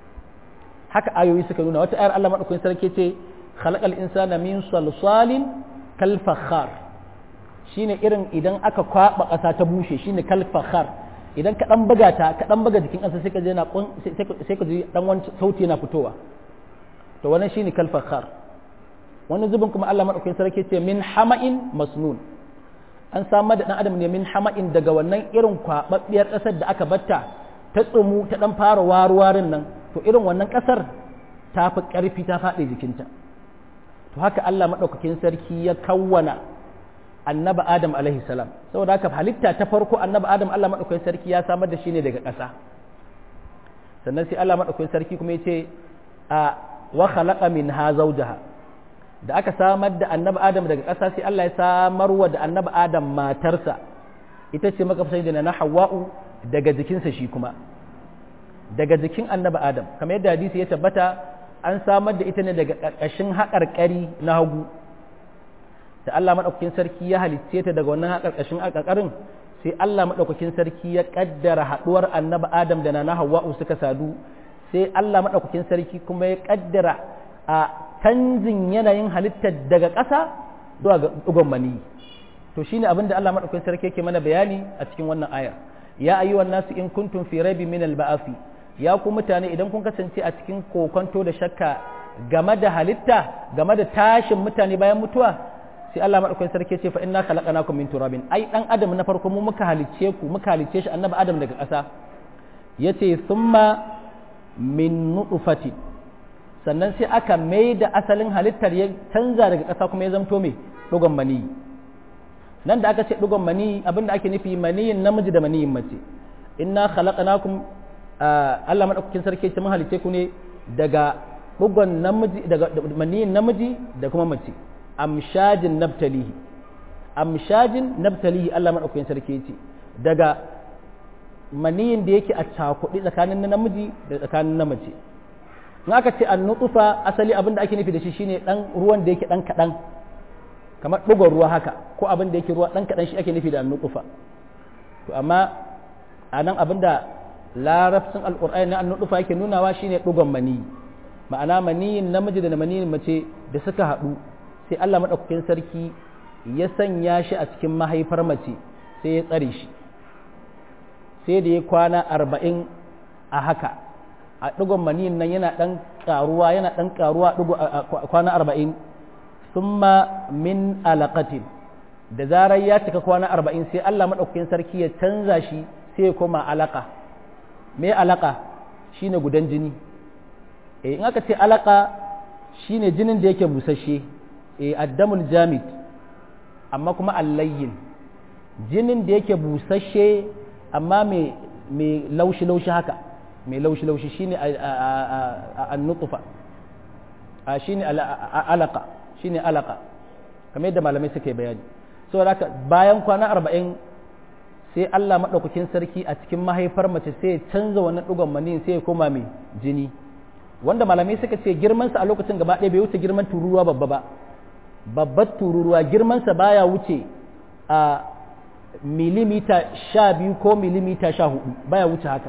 haka ayoyi suka nuna wata ayar Allah madaukakin sarki ce khalaqal insana min salsalin kalfakhar shine irin idan aka kwaba ƙasa ta bushe shine kalfakhar idan ka dan buga ta ka dan buga jikin ƙasa sai ka je na sai ka ji dan wani sauti yana fitowa to wannan shine kalfakhar wani zubin kuma Allah madaukakin sarki ce min hama'in masnun an samar da dan adam ne min hama'in daga wannan irin kwababbiyar ƙasar da aka batta ta tsumu ta dan fara waruwarin nan to irin wannan ƙasar ta fi ƙarfi ta faɗi jikinta to haka Allah maɗaukakin sarki ya kawwana annaba Adam alaihi salam saboda haka halitta ta farko annaba Adam Allah maɗaukakin sarki ya samar da shi ne daga ƙasa sannan sai Allah maɗaukakin sarki kuma ya ce a wa khalaqa minha zawjaha da aka samar da annaba Adam daga ƙasa sai Allah ya samarwa da annaba Adam matarsa ita ce maka sai da na Hawwa'u daga jikinsa shi kuma daga jikin annaba Adam kamar yadda hadisi ya tabbata an samar da ita ne daga ƙarƙashin haƙarƙari na hagu da Allah maɗaukakin sarki ya halicce ta daga wannan haƙarƙashin haƙarƙarin sai Allah maɗaukakin sarki ya ƙaddara haɗuwar annabi Adam da na Hawwa'u suka sadu sai Allah maɗaukakin sarki kuma ya ƙaddara a canjin yanayin halittar daga ƙasa zuwa ga ɗugon mani to shine abin da Allah maɗaukakin sarki yake mana bayani a cikin wannan aya ya ayyuhan nasu in kuntum fi raibin min al-ba'athi ya ku mutane idan kun kasance a cikin kokonto da shakka game da halitta game da tashin mutane bayan mutuwa sai Allah madaukakin sarki ce fa inna khalaqnakum min turabin ai dan adam na farko mu muka halicce ku muka halicce shi annabi adam daga ƙasa yace thumma min nutfati sannan sai aka mai da asalin halittar ya canza daga ƙasa kuma ya zamto me dugon mani nan da aka ce dugon mani abinda ake nufi maniyin namiji da maniyin mace inna khalaqnakum Allah maɗaukakin sarki ce mun halice ku ne daga bugon namiji daga maniyin namiji da kuma mace amshajin nabtalihi amshajin nabtalihi Allah maɗaukakin sarki ce daga maniyin da yake a cakuɗi tsakanin na namiji da tsakanin na mace in aka ce an nutsufa asali abin da ake nufi da shi shine dan ruwan da yake dan kaɗan kamar ɗugon ruwa haka ko abin da yake ruwa dan kaɗan shi ake nufi da an nutsufa to amma a nan abin da larabcin alƙur'ani na annudufa yake nunawa shine ɗugon mani ma'ana maniyin namiji da maniyin mace da suka haɗu sai Allah maɗaukakin sarki ya sanya shi a cikin mahaifar mace sai ya tsare shi sai da ya kwana arba'in a haka a ɗugon maniyin nan yana ɗan ƙaruwa yana ɗan ƙaruwa kwana arba'in summa min alaƙatin da zarar ya cika kwana arba'in sai Allah maɗaukakin sarki ya canza shi sai ya koma alaƙa me alaka shine gudan jini eh in aka ce alaka shine jinin da yake busasshe eh addamul jamid amma kuma allayyin jinin da yake busasshe amma mai laushi-laushi haka mai laushi-laushi shine a nutsufa shine alaka shine alaka kamar yadda malamai suka yi bayani saboda haka bayan kwana arba'in sai Allah maɗaukakin sarki a cikin mahaifar mace sai ya canza wannan ɗugon maniyin sai ya koma mai jini wanda malamai suka ce girmansa a lokacin gaba ɗaya bai wuce girman tururuwa babba ba babbar tururuwa girmansa baya wuce a milimita sha biyu ko milimita sha hudu baya wuce haka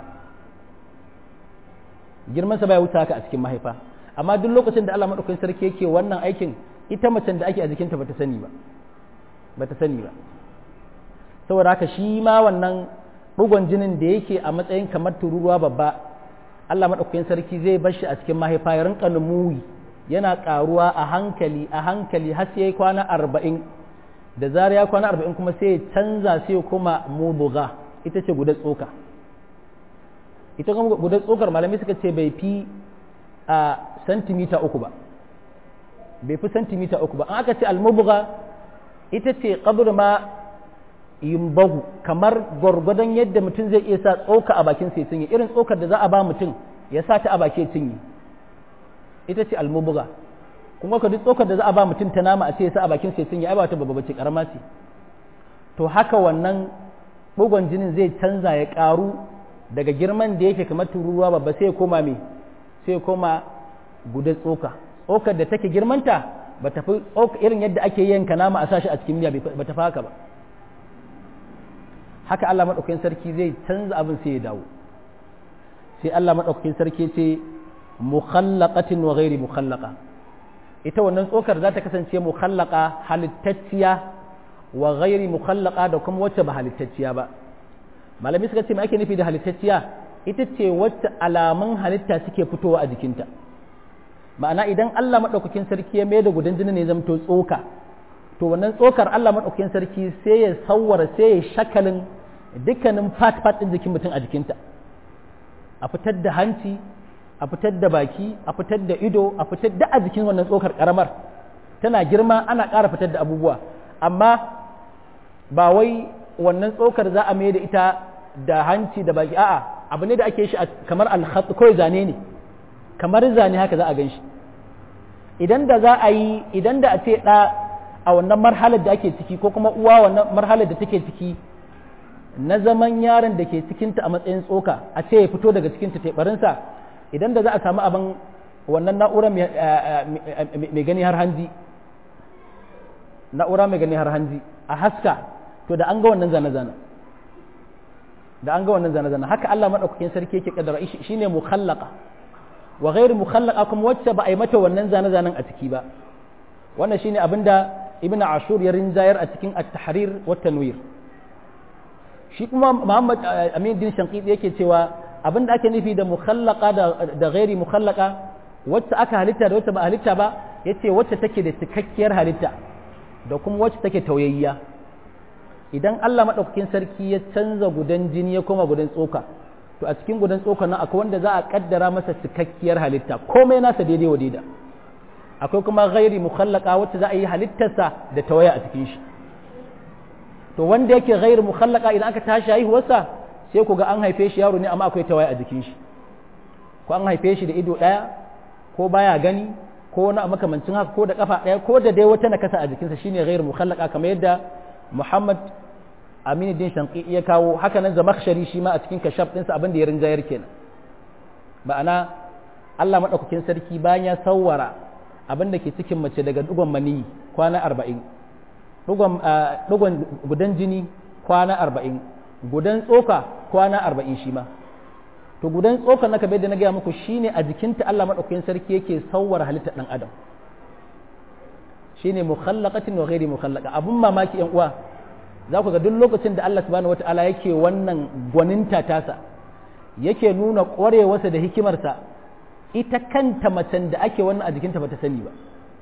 girmansa baya wuce haka a cikin mahaifa amma duk lokacin da Allah maɗaukakin sarki yake wannan aikin ita macen da ake a jikinta bata sani ba bata sani ba saboda haka shi ma wannan ɗugon jinin da yake a matsayin kamar tururuwa babba Allah maɗaukakin sarki zai bar shi a cikin mahaifa ya rinka numuwi yana ƙaruwa a hankali a hankali har sai ya kwana arba'in da zarar ya kwana arba'in kuma sai ya canza sai ya koma mubuga ita ce gudar tsoka ita kuma gudar tsokar malamai suka ce bai fi a santimita uku ba bai fi santimita uku ba an aka ce almubuga ita ce kabur ma yimbagu kamar gwargwadon yadda mutum zai iya sa tsoka a bakin sai cinye irin tsokar da za a ba mutum ya sa ta a baki ya cinye ita ce almubuga kuma ka duk tsokar da za a ba mutum ta nama a ce ya sa a bakin sai cinye ai ba ta babba bace karama ce to haka wannan bugon jinin zai canza ya karu daga girman da yake kamar tururuwa babba sai ya koma me sai ya koma guda tsoka tsokar da take girmanta ba ta fi irin yadda ake yanka nama a sashi a cikin miya ba ta fi haka ba haka Allah maɗaukakin sarki zai canza abin sai ya dawo sai Allah maɗaukakin sarki ce mukhallaqatin wa ghairi mukhallaqa ita wannan tsokar za ta kasance mukhallaqa halittacciya wa ghairi mukhallaqa da kuma wacce ba halittacciya ba malami suka ce me ake nufi da halittacciya ita ce wacce alamun halitta suke fitowa a jikinta ma'ana idan Allah maɗaukakin sarki ya mai da gudan jini ne zamto tsoka to wannan tsokar Allah maɗaukakin sarki sai ya sawwara sai ya shakalin dukkanin fat-fat ɗin jikin mutum a jikinta a fitar da hanci a fitar da baki a fitar da ido a fitar da a jikin wannan tsokar karamar tana girma ana ƙara fitar da abubuwa amma ba wai wannan tsokar za a mai da ita da hanci da baki a'a abu ne da ake shi kamar alhat kawai zane ne kamar zane haka za a gan shi idan da za a yi idan da a ce ɗa a wannan marhalar da ake ciki ko kuma uwa wannan marhalar da take ciki na zaman yaron da ke cikinta a matsayin tsoka a ce ya fito daga cikinta teɓarinsa idan da za a samu abin wannan na'ura mai gani har hanji na'ura mai gani har hanji a haska to da an ga wannan zane-zane da an ga wannan zane-zane haka Allah maɗaukakin sarki yake kadara shine mukhallaqa wa ghairu mukhallaqa kuma wacce ba a yi mata wannan zane-zanen a ciki ba wannan shine abinda ibn ashur ya rinjayar a cikin at-tahrir wa tanwir shi kuma muhammad amin din shanqidi yake cewa abinda ake nufi da mukhallaqa da da ghairi mukhallaqa wacce aka halitta da wacce ba halitta ba yace wacce take da cikakkiyar halitta da kuma wacce take tauyayya idan Allah madaukakin sarki ya canza gudan jini ya koma gudan tsoka to a cikin gudan tsoka nan akwai wanda za a kaddara masa cikakkiyar halitta komai nasa daidai wa daida akwai kuma ghairi mukhallaka wacce za a yi halittarsa da tawaya a cikin shi to wanda yake ghairi mukhallaka idan aka tashi haihuwarsa sai ku ga an haife shi yaro ne amma akwai tawaya a jikin shi ko an haife shi da ido ɗaya ko baya gani ko wani a makamancin haka ko da kafa ɗaya ko da dai wata nakasa a jikinsa shine ghairi mukhallaka kamar yadda Muhammad Aminuddin Shanqi ya kawo haka nan Zamakhshari shi ma a cikin kashaf ɗinsa abin da ya rinjayar kenan ma'ana Allah madaukakin sarki bayan ya sawwara abin da ke cikin mace daga dugon mani kwana arba'in dugon gudan jini kwana arba'in gudan tsoka kwana arba'in shi ma to gudan tsoka na kabe da na gaya muku shine a jikinta Allah maɗaukakin sarki yake sauwar halittar ɗan adam shine mukhallaqatin wa ghairi mukhallaqa abun mamaki yan uwa za ku ga duk lokacin da Allah subhanahu wataala yake wannan gwaninta tasa yake nuna ƙwarewarsa da hikimarsa ita kanta macen da ake wannan a jikinta bata sani ba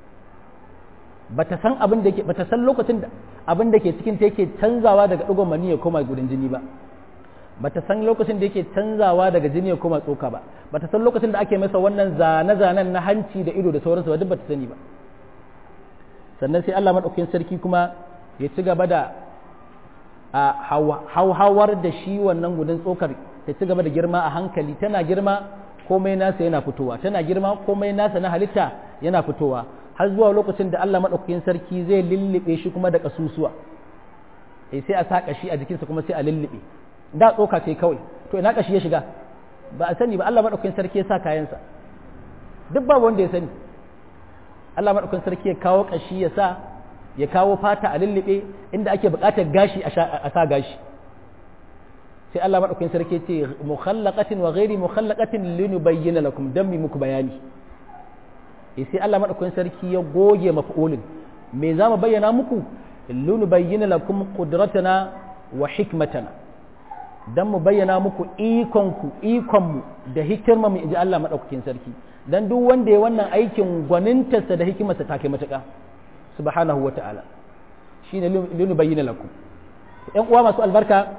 bata san abin da yake bata san lokacin da abin da ke cikin ta yake canzawa daga digon mani ya koma gudun jini ba bata san lokacin da yake canzawa daga jini ya koma tsoka ba bata san lokacin da ake masa wannan zane-zanen na hanci da ido da sauransu ba duk bata sani ba sannan sai Allah madaukakin sarki kuma ya ci gaba da a hauhawar da shi wannan gudan tsokar ta ci gaba da girma a hankali tana girma komai nasa yana fitowa tana girma komai nasa na halitta yana fitowa har zuwa lokacin da Allah maɗaukakin sarki zai lullube shi kuma da ƙasusuwa eh sai a sa ƙashi a jikinsa kuma sai a lullube da tsoka ce kawai to ina ƙashi ya shiga ba a sani ba Allah maɗaukakin sarki ya sa kayansa duk ba wanda ya sani Allah maɗaukakin sarki ya kawo ƙashi ya sa ya kawo fata a lullube inda ake buƙatar gashi a sa gashi sai Allah maɗaukakin sarki ce mukhallaqatin wa ghairi mukhallaqatin linubayyana lakum dan mi muku bayani eh sai Allah maɗaukakin sarki ya goge maf'ulin me za mu bayyana muku linubayyana lakum qudratana wa hikmatana dan mu bayyana muku ikon ku ikon mu da hikimar mu inji Allah maɗaukakin sarki dan duk wanda ya wannan aikin gwanintarsa da hikimarsa ta kai matuƙa subhanahu wata'ala shine linubayyana lakum ƴan uwa masu albarka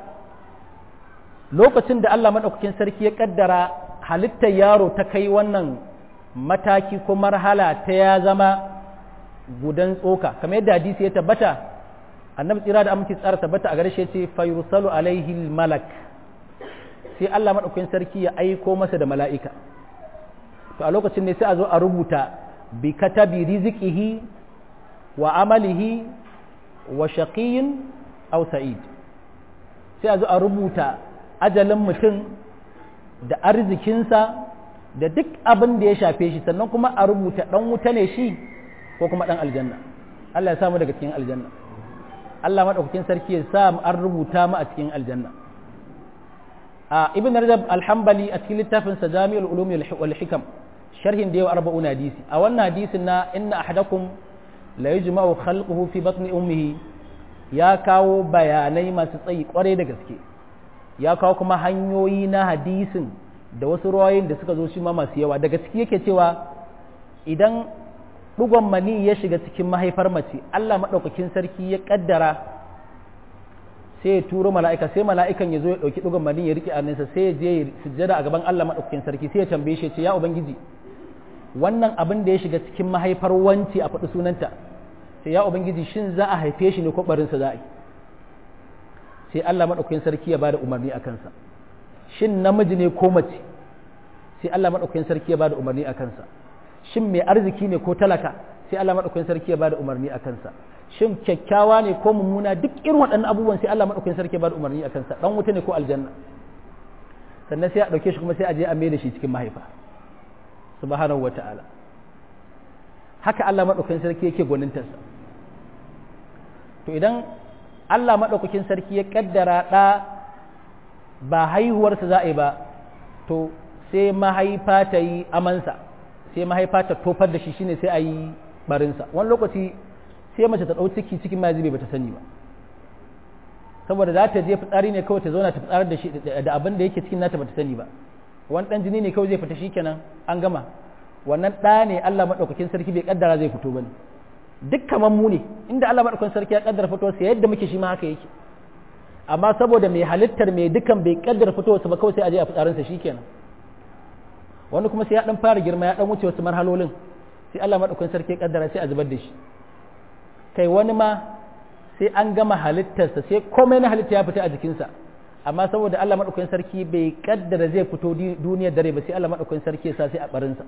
lokacin da Allah maɗaukakin sarki ya ƙaddara halittar yaro ta kai wannan mataki ko marhala ta ya zama gudan tsoka kamar yadda hadisi ya tabbata annabi tsira da aminci tsara tabbata a garshe ce fayursalu alaihi malak sai Allah maɗaukakin sarki ya aiko masa da mala'ika to a lokacin ne sai a zo a rubuta bi katabi rizikihi wa amalihi wa shaqiyin aw sa'id sai a zo a rubuta ajalin mutum da arzikinsa da duk abin da ya shafe shi sannan kuma a rubuta ɗan wuta ne shi ko kuma ɗan aljanna Allah ya samu daga cikin aljanna Allah maɗaukakin sarki ya sa an rubuta mu a cikin aljanna a ibn rajab alhambali a cikin littafin sa jami'ul ulum wal hikam sharhin da yau arba'una hadisi a wannan hadisin na inna ahadakum la yujma'u khalquhu fi batni ummihi ya kawo bayanai masu tsayi kwarai da gaske ya kawo kuma hanyoyi na hadisin da wasu ruwayoyin da suka zo shi ma masu yawa daga ciki yake cewa idan ɗugon mani ya shiga cikin mahaifar mace Allah maɗaukakin sarki ya ƙaddara sai ya turo mala'ika sai mala'ikan ya zo ya ɗauki ɗugon mani ya riƙe annansa sai ya je ya sujjada a gaban Allah maɗaukakin sarki sai ya tambaye shi ya ce ya ubangiji wannan abin da ya shiga cikin mahaifar wanci a faɗi sunanta sai ya ubangiji shin za a haife shi ne ko barinsa za a yi sai Allah maɗaukakin sarki ya bada umarni a kansa shin namiji ne ko mace sai Allah maɗaukakin sarki ya bada umarni a kansa shin mai arziki ne ko talaka sai Allah maɗaukakin sarki ya bada umarni a kansa shin kyakkyawa ne ko mummuna duk irin waɗannan abubuwan sai Allah maɗaukakin sarki ya bada umarni a kansa dan wuta ne ko aljanna sannan sai a ɗauke shi kuma sai a je a mai da shi cikin mahaifa subhanahu wata'ala haka Allah maɗaukakin sarki yake gwanintarsa to idan Allah maɗaukakin sarki ya ƙaddara ɗa ba haihuwarsa za a yi ba to sai mahaifa ta yi amansa sai mahaifa ta tofar da shi shine sai a yi barinsa wani lokaci sai mace ta ɗau ciki cikin ma zube ba ta sani ba saboda za ta je fitsari ne kawai ta zauna ta fitsarar da shi da abin da yake cikin nata ba ta sani ba wani ɗan jini ne kawai zai fita shikenan an gama wannan ɗa ne Allah maɗaukakin sarki bai ƙaddara zai fito ba ne duk kamar mu ne inda Allah madaukakin sarki ya kaddara fitowarsa yadda muke shi ma haka yake amma saboda mai halittar mai dukan bai kaddara fitowarsa ba kawai sai a je a fitsarinsa shikenan wani kuma sai ya dan fara girma ya dan wuce wasu marhalolin sai Allah madaukakin sarki ya kaddara sai a zubar da shi kai wani ma sai an gama halittarsa sai komai na halitta ya fita a jikinsa amma saboda Allah madaukakin sarki bai kaddara zai fito duniyar dare ba sai Allah madaukakin sarki ya sa sai a barinsa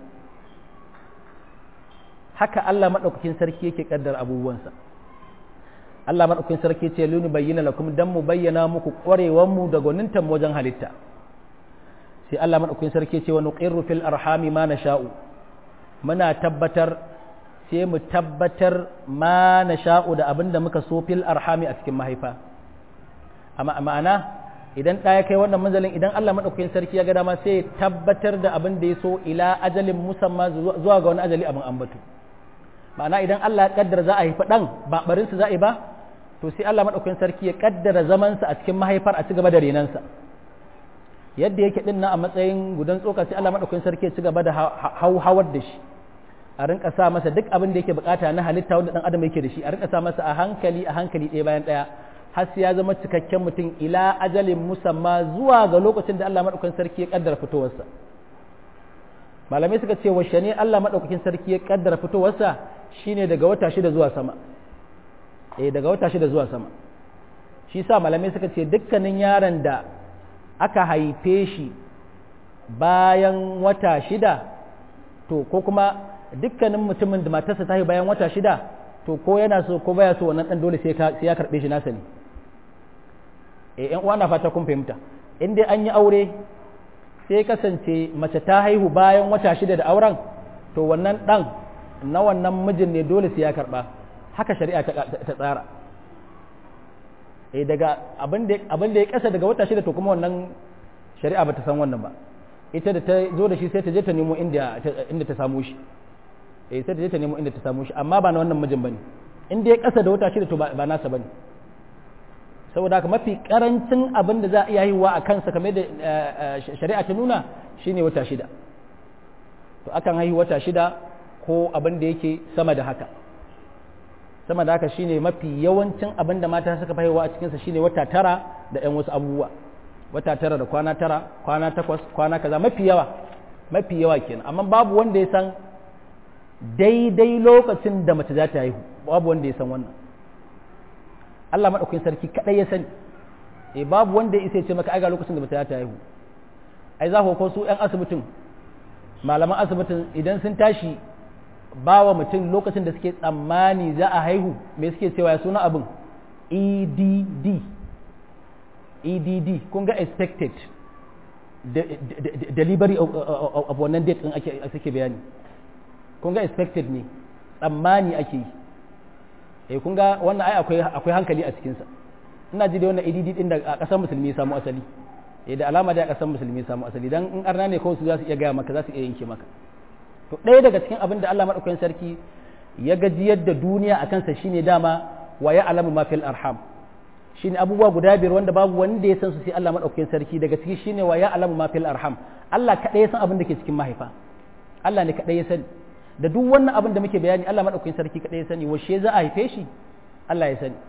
haka Allah maɗaukakin sarki yake ƙaddar abubuwansa Allah maɗaukakin sarki ce luni bayyana lakum dan mu bayyana muku ƙwarewar mu da gwanintan wajen halitta sai Allah maɗaukakin sarki ce wa nuqirru fil arhami ma nasha'u muna tabbatar sai mu tabbatar ma nasha'u da abin da muka so fil arhami a cikin mahaifa amma ma'ana idan ɗaya kai wannan manzalin idan Allah maɗaukakin sarki ya ga dama sai tabbatar da abin da ya so ila ajalin musamma zuwa ga wani ajali abin ambatu ma'ana idan Allah ya kaddara za a haifi ɗan ba barinsa za a yi ba to sai Allah maɗaukakin sarki ya kaddara zamansa a cikin mahaifar a ci gaba da renansa yadda yake ɗin na a matsayin gudan tsoka sai Allah maɗaukakin sarki ya ci gaba da hauhawar da shi a rinka sa masa duk abin da yake bukata na halitta wanda ɗan adam yake da shi a rinka sa masa a hankali a hankali ɗaya bayan ɗaya har sai ya zama cikakken mutum ila ajalin musamma zuwa ga lokacin da Allah maɗaukakin sarki ya kaddara fitowarsa malamai suka ce washe ne Allah maɗaukakin sarki ya kaddara fitowarsa shine daga wata shida zuwa sama eh daga wata shida zuwa sama shi sa malamai suka ce dukkanin yaron da aka haife shi bayan wata shida to ko kuma dukkanin mutumin da matarsa ta haihu bayan wata shida to ko yana so ko baya so wannan dan dole sai ya karbe shi nasa ne eh yan uwa na fata kun fahimta in dai an yi aure sai kasance mace ta haihu bayan wata shida da auren to wannan dan na wannan mijin ne dole sai ya karba haka shari'a ta tsara eh daga abin da abin da ya kasa daga wata shida to kuma wannan shari'a bata san wannan ba ita da ta zo da shi sai ta je ta nemo inda inda ta samu shi eh sai ta je ta nemo inda ta samu shi amma ba na wannan mijin bane in da ya kasa da wata shida to ba nasa bane saboda haka mafi karancin abin da za a iya haihuwa a kansa kamar da shari'a ta nuna shine wata shida to akan haihu wata shida ko abin da yake sama da haka sama da haka shine mafi yawancin abin da mata suka haihuwa a cikinsa shine wata tara da yan wasu abubuwa wata tara da kwana tara kwana takwas kwana kaza mafi yawa mafi yawa kenan amma babu wanda ya san daidai lokacin da mace za ta haihu babu wanda ya san wannan Allah maɗaukakin sarki kaɗai ya sani e babu wanda ya isa ce maka aiga lokacin da mace za ta haihu ai za ko su ƴan asibitin malaman asibitin idan sun tashi ba wa mutum lokacin da suke tsammani za a haihu me suke cewa ya suna abin EDD EDD kun ga expected delivery of wannan date din ake suke bayani kun ga expected ne tsammani ake yi eh kun ga wannan ai akwai akwai hankali a cikin sa ina ji da wannan EDD din da a kasar musulmi ya samu asali eh da alama da a kasar musulmi ya samu asali dan in arna ne kawai su za su iya gaya maka za su iya yanke maka to ɗaya daga cikin abin da Allah madaukakin sarki ya gajiyar da duniya akan sa shine dama wa ya alamu ma fil arham shine abubuwa guda biyar wanda babu wanda ya san su sai Allah madaukakin sarki daga ciki shine wa ya alamu ma fil arham Allah kadai ya san abin da ke cikin mahaifa Allah ne kadai ya sani da duk wannan abin da muke bayani Allah madaukakin sarki kadai ya sani washe za a haife shi Allah ya sani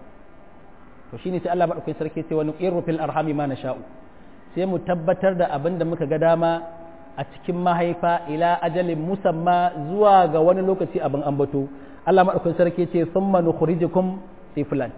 to shine sai Allah madaukakin sarki sai wani qirru fil arhami ma nasha'u sai mu tabbatar da abin da muka ga dama a cikin mahaifa ila ajalin musamma zuwa ga wani lokaci abin ambato Allah madaukakin sarki ce thumma nukhrijukum tiflan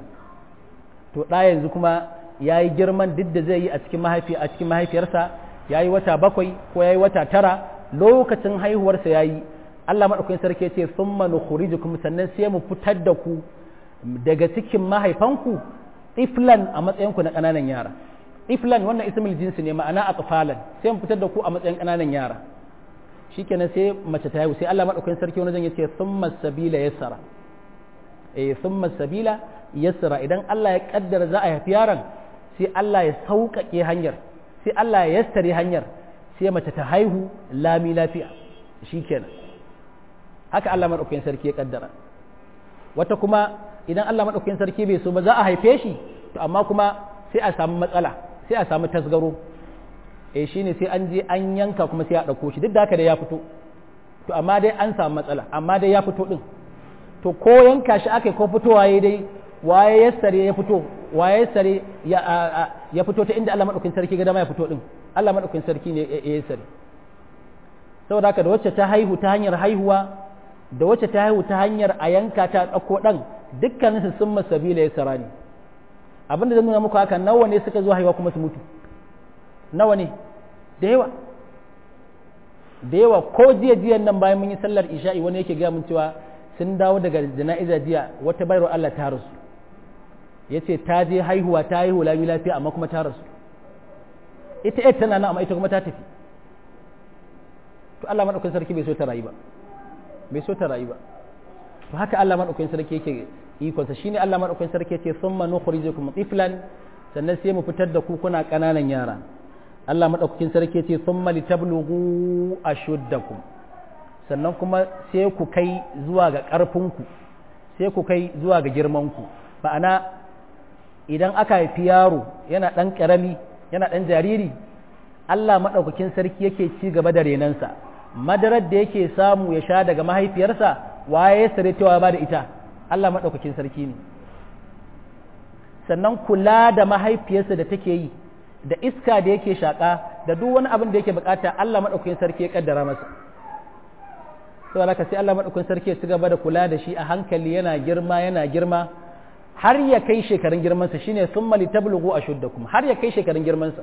to da yanzu kuma yayi girman duk da zai yi a cikin mahaifi a cikin mahaifiyarsa yayi wata bakwai ko yayi wata tara lokacin haihuwarsa yayi Allah maɗaukakin sarki ce sun nukhrijukum sannan sai mu fitar da ku daga cikin mahaifanku iflan a matsayinku na ƙananan yara iflan wannan ismul jinsi ne ma'ana atfalan sai mu fitar da ku a matsayin ƙananan yara shikenan sai mace ta haihu sai Allah maɗaukakin sarki wani zan yace thumma sabila yassara eh thumma sabila yassara idan Allah ya kaddara za a haifi yaron sai Allah ya sauƙaƙe hanyar sai Allah ya yassare hanyar sai mace ta haihu lami lafiya shikenan haka Allah maɗaukakin sarki ya kaddara wata kuma idan Allah maɗaukakin sarki bai so ba za a haife shi to amma kuma sai a samu matsala sai a samu tasgaro eh shine sai an je an yanka kuma sai a ɗauko shi duk da haka da ya fito to amma dai an samu matsala amma dai ya fito din to ko yanka shi aka ko fitowa yayi dai waye ya sare ya fito waye sare ya ya fito ta inda Allah maɗaukakin sarki ga dama ya fito din Allah maɗaukakin sarki ne ya sare saboda haka da wacce ta haihu ta hanyar haihuwa da wacce ta haihu ta hanyar a yanka ta ɗauko ɗan dukkaninsu sun masabila ya tsara ne abinda zan nuna muku haka nawa ne suka zo haihuwa kuma su mutu nawa ne da yawa da yawa ko jiya jiyan nan bayan mun yi sallar isha'i wani yake gaya mun cewa sun dawo daga jana'iza jiya wata bayar Allah ta rasu ya ce ta je haihuwa ta haihu lami lafiya amma kuma ta rasu ita ita tana nan amma ita kuma ta tafi to Allah madaukakin sarki bai so ta rayu ba bai so ta rayu ba to haka Allah madaukakin sarki yake ikonsa shine Allah madaukakin sarki yace thumma nukhrijukum tiflan sannan sai mu fitar da ku kuna kananan yara Allah madaukakin sarki yace thumma litablughu ashuddakum sannan kuma sai ku kai zuwa ga ƙarfinku sai ku kai zuwa ga girmanku ma'ana idan aka haifi yaro yana ɗan ƙarami yana ɗan jariri Allah maɗaukakin sarki yake ci gaba da renansa madarar da yake samu ya sha daga mahaifiyarsa waye ya sare cewa ba da ita Allah maɗaukakin sarki ne sannan kula da mahaifiyarsa da take yi da iska da yake shaƙa da duk wani abin da yake bukata Allah maɗaukakin sarki ya kaddara masa sau da sai Allah maɗaukakin sarki ya ci gaba da kula da shi a hankali yana girma yana girma har ya kai shekarun girmansa shine thumma litablughu ashuddakum har ya kai shekarun girmansa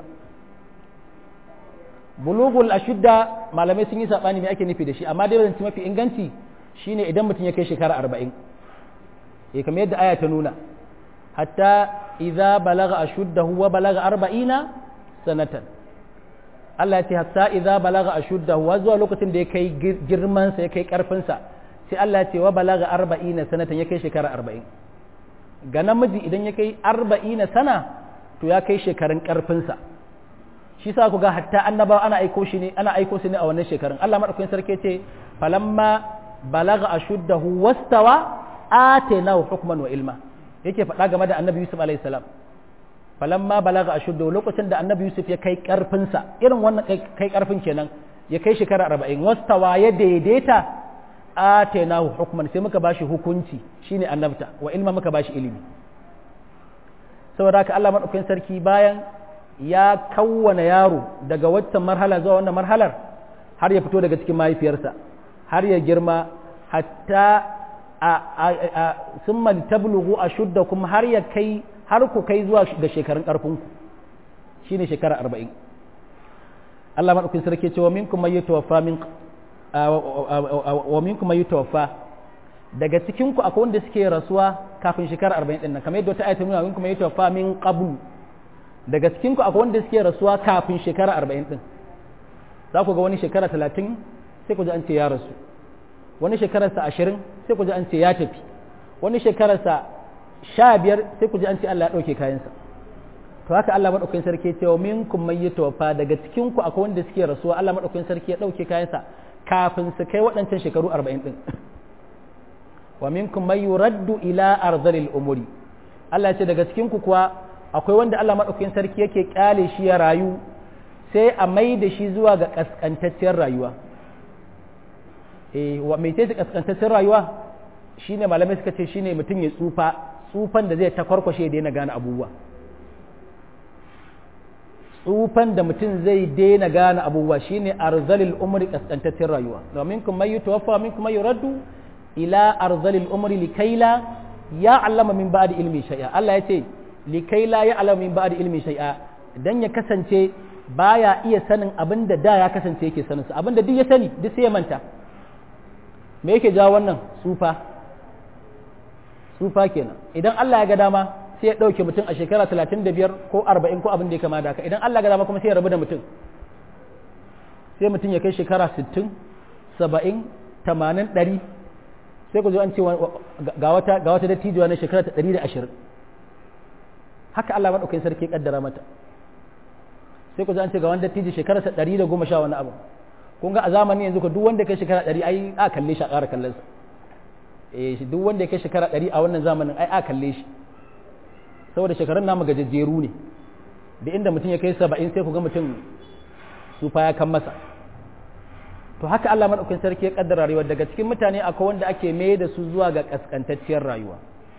bulugul ashudda malamai sun yi sabani me ake nufi da shi amma dai zance mafi inganci shine idan mutum ya kai shekara 40 eh kamar yadda aya ta nuna hatta idza balagha ashuddahu wa balagha 40 sanatan Allah ya ce hatta idza balagha ashuddahu wa zuwa lokacin da ya kai girman sa ya kai karfin sa sai Allah ya ce wa balagha 40 sanatan ya kai shekara 40 ga namiji idan ya kai 40 sana to ya kai shekarun karfin sa shi sa ku ga hatta annabawa ana aiko shi ne ana aiko su ne a wannan shekarun Allah madaukakin sarki ce falamma balagha ashuddahu wastawa atainahu hukman wa ilma yake faɗa game da annabi Yusuf alaihi salam falamma balaga ashuddahu lokacin da annabi Yusuf ya kai karfin sa irin wannan kai karfin kenan ya kai shekara 40 wastawa ya daidaita atainahu hukman sai muka bashi hukunci shine annabta wa ilma muka bashi ilimi saboda haka Allah madaukakin sarki bayan ya kawwana yaro daga waccan marhala zuwa wannan marhalar har ya fito daga cikin mahaifiyarsa har ya girma hatta a sun tablughu a shudda kuma har ya kai har ku kai zuwa ga shekarun ƙarfinku shi ne shekara arba'in Allah maɗaukin sarki ce wa minkum mai tawaffa min wa minkum mai tawaffa daga cikinku akwai wanda suke rasuwa kafin shekara arba'in ɗin nan kamar yadda wata ayata nuna minkum mai tawaffa min qablu daga cikinku akwai wanda suke rasuwa kafin shekara arba'in ɗin za ku ga wani shekara talatin sai ku ji an ce ya rasu wani shekararsa ashirin sai ku ji an ce ya tafi wani shekararsa sha biyar sai ku ji an ce Allah ya ɗauke kayansa to haka Allah maɗaukakin sarki ya ce wa minkum man yatawaffa daga cikin ku akwai wanda suke rasuwa Allah maɗaukakin sarki ya ɗauke kayansa kafin su kai waɗancan shekaru arba'in ɗin wa minkum man yuraddu ila arzalil umuri Allah ya ce daga cikin ku kuwa akwai wanda Allah maɗaukakin sarki yake kyale shi ya rayu sai a mai da shi zuwa ga kaskantacciyar rayuwa wa mai ce kaskantaccen rayuwa shine malamai suka ce shine mutum ya tsufa tsufan da zai ta kwarkwashe ya daina gane abubuwa tsufan da mutum zai daina gane abubuwa shine arzalil umri kaskantaccen rayuwa domin kuma yi tuwaffa min kuma yi raddu ila arzalil umri likaila ya allama min ba'di ilmi shay'a Allah ya ce likaila ya allama min ba'di ilmi shay'a dan ya kasance baya iya sanin abin da da ya kasance yake sanin sa abin da duk ya sani duk sai ya manta me yake jawo wannan tsufa tsufa kenan idan Allah ya ga dama sai ya ɗauke mutum a shekara talatin da biyar ko arba'in ko abin da ya kama da haka idan Allah ya ga dama kuma sai ya rabu da mutum sai mutum ya kai shekara sittin saba'in tamanin ɗari sai ku zo an ce ga wata ga wata dattijuwa na shekara ta ɗari da ashirin haka Allah maɗaukakin sarki kaddara mata sai ku zo an ce ga wani dattijo shekara ta ɗari da goma sha wani abu kun ga a zamanin yanzu ka duk wanda kai shekara ɗari ai a kalle shi a ƙara kallon sa eh duk wanda ya kai shekara ɗari a wannan zamanin ai a kalle shi saboda shekarun namu gajejjeru ne da inda mutum ya kai saba'in sai ku ga mutum su fa ya kan masa to haka Allah madaukakin sarki ya kaddara rayuwa daga cikin mutane akwai wanda ake mai da su zuwa ga kaskantacciyar rayuwa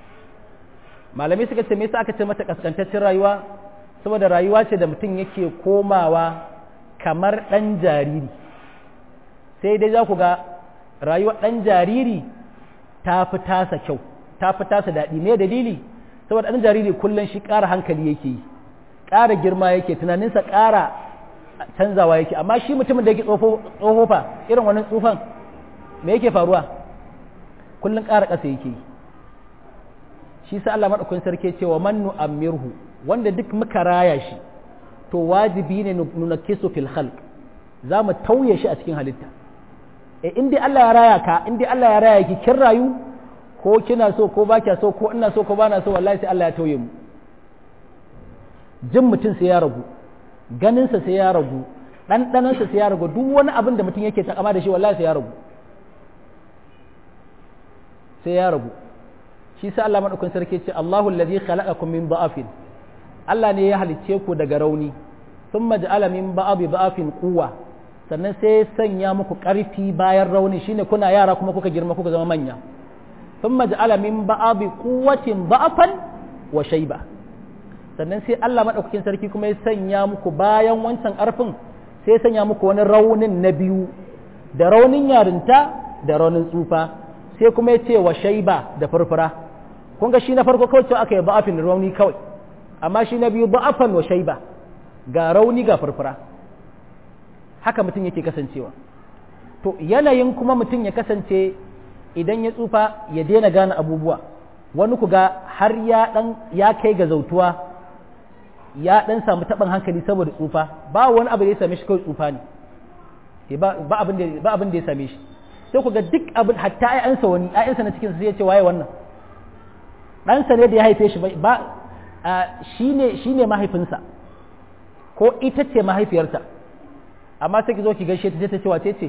malami suka ce me yasa aka ce mata kaskantacciyar rayuwa saboda rayuwa ce da mutum yake komawa kamar ɗan jariri sai dai za ku ga rayuwar ɗan jariri ta fi tasa kyau ta fi tasa daɗi me dalili saboda ɗan jariri kullum shi ƙara hankali yake yi ƙara girma yake tunaninsa ƙara canzawa yake amma shi mutumin da yake tsoho fa irin wannan tsufan me yake faruwa kullum ƙara ƙasa yake yi shi sa Allah maɗaukakin sarki cewa man nu'ammirhu wanda duk muka raya shi to wajibi ne nuna kisu fil khalq za mu tauye shi a cikin halitta e in dai Allah ya raya ka in dai Allah ya raya ki kin rayu ko kina so ko ba kya so ko ina so ko ba na so wallahi sai Allah ya tauye mu jin mutum sai ya ragu ganinsa sai ya ragu ɗanɗanansa sai ya ragu duk wani abin da mutum yake takama da shi wallahi sai ya ragu sai ya ragu shi sa Allah madaukakin sarki ce Allahu allazi khalaqakum min da'afin Allah ne ya halicce ku daga rauni thumma ja'ala min ba'abi da'afin quwwa sannan sai ya sanya muku ƙarfi bayan rauni shine kuna yara kuma kuka girma kuka zama manya thumma ja'ala min ba'abi quwwatin da'afan wa shayba sannan sai Allah madaukakin sarki kuma ya sanya muku bayan wancan ƙarfin sai ya sanya muku wani raunin na biyu da raunin yarinta da raunin tsufa sai kuma ya ce wa shaiba da furfura kun ga shi na farko kawai cewa aka yi ba'afin rauni kawai amma shi na biyu ba'afan wa shaiba ga rauni ga furfura haka mutum yake kasancewa to yanayin kuma mutum ya kasance idan ya tsufa ya daina gane abubuwa wani ku ga har ya dan ya kai ga zautuwa ya dan samu taɓin hankali saboda tsufa ba wani abu da ya same shi kawai tsufa ne ba abin da ya same shi sai ku ga duk abin hatta ayyansa wani ayyansa na cikin sai ya ce waye wannan ɗansa ne da ya haife shi ba shi ne shi ne mahaifinsa ko ita ce mahaifiyarsa amma sai ki zo ki gaishe ta ta ce wace ce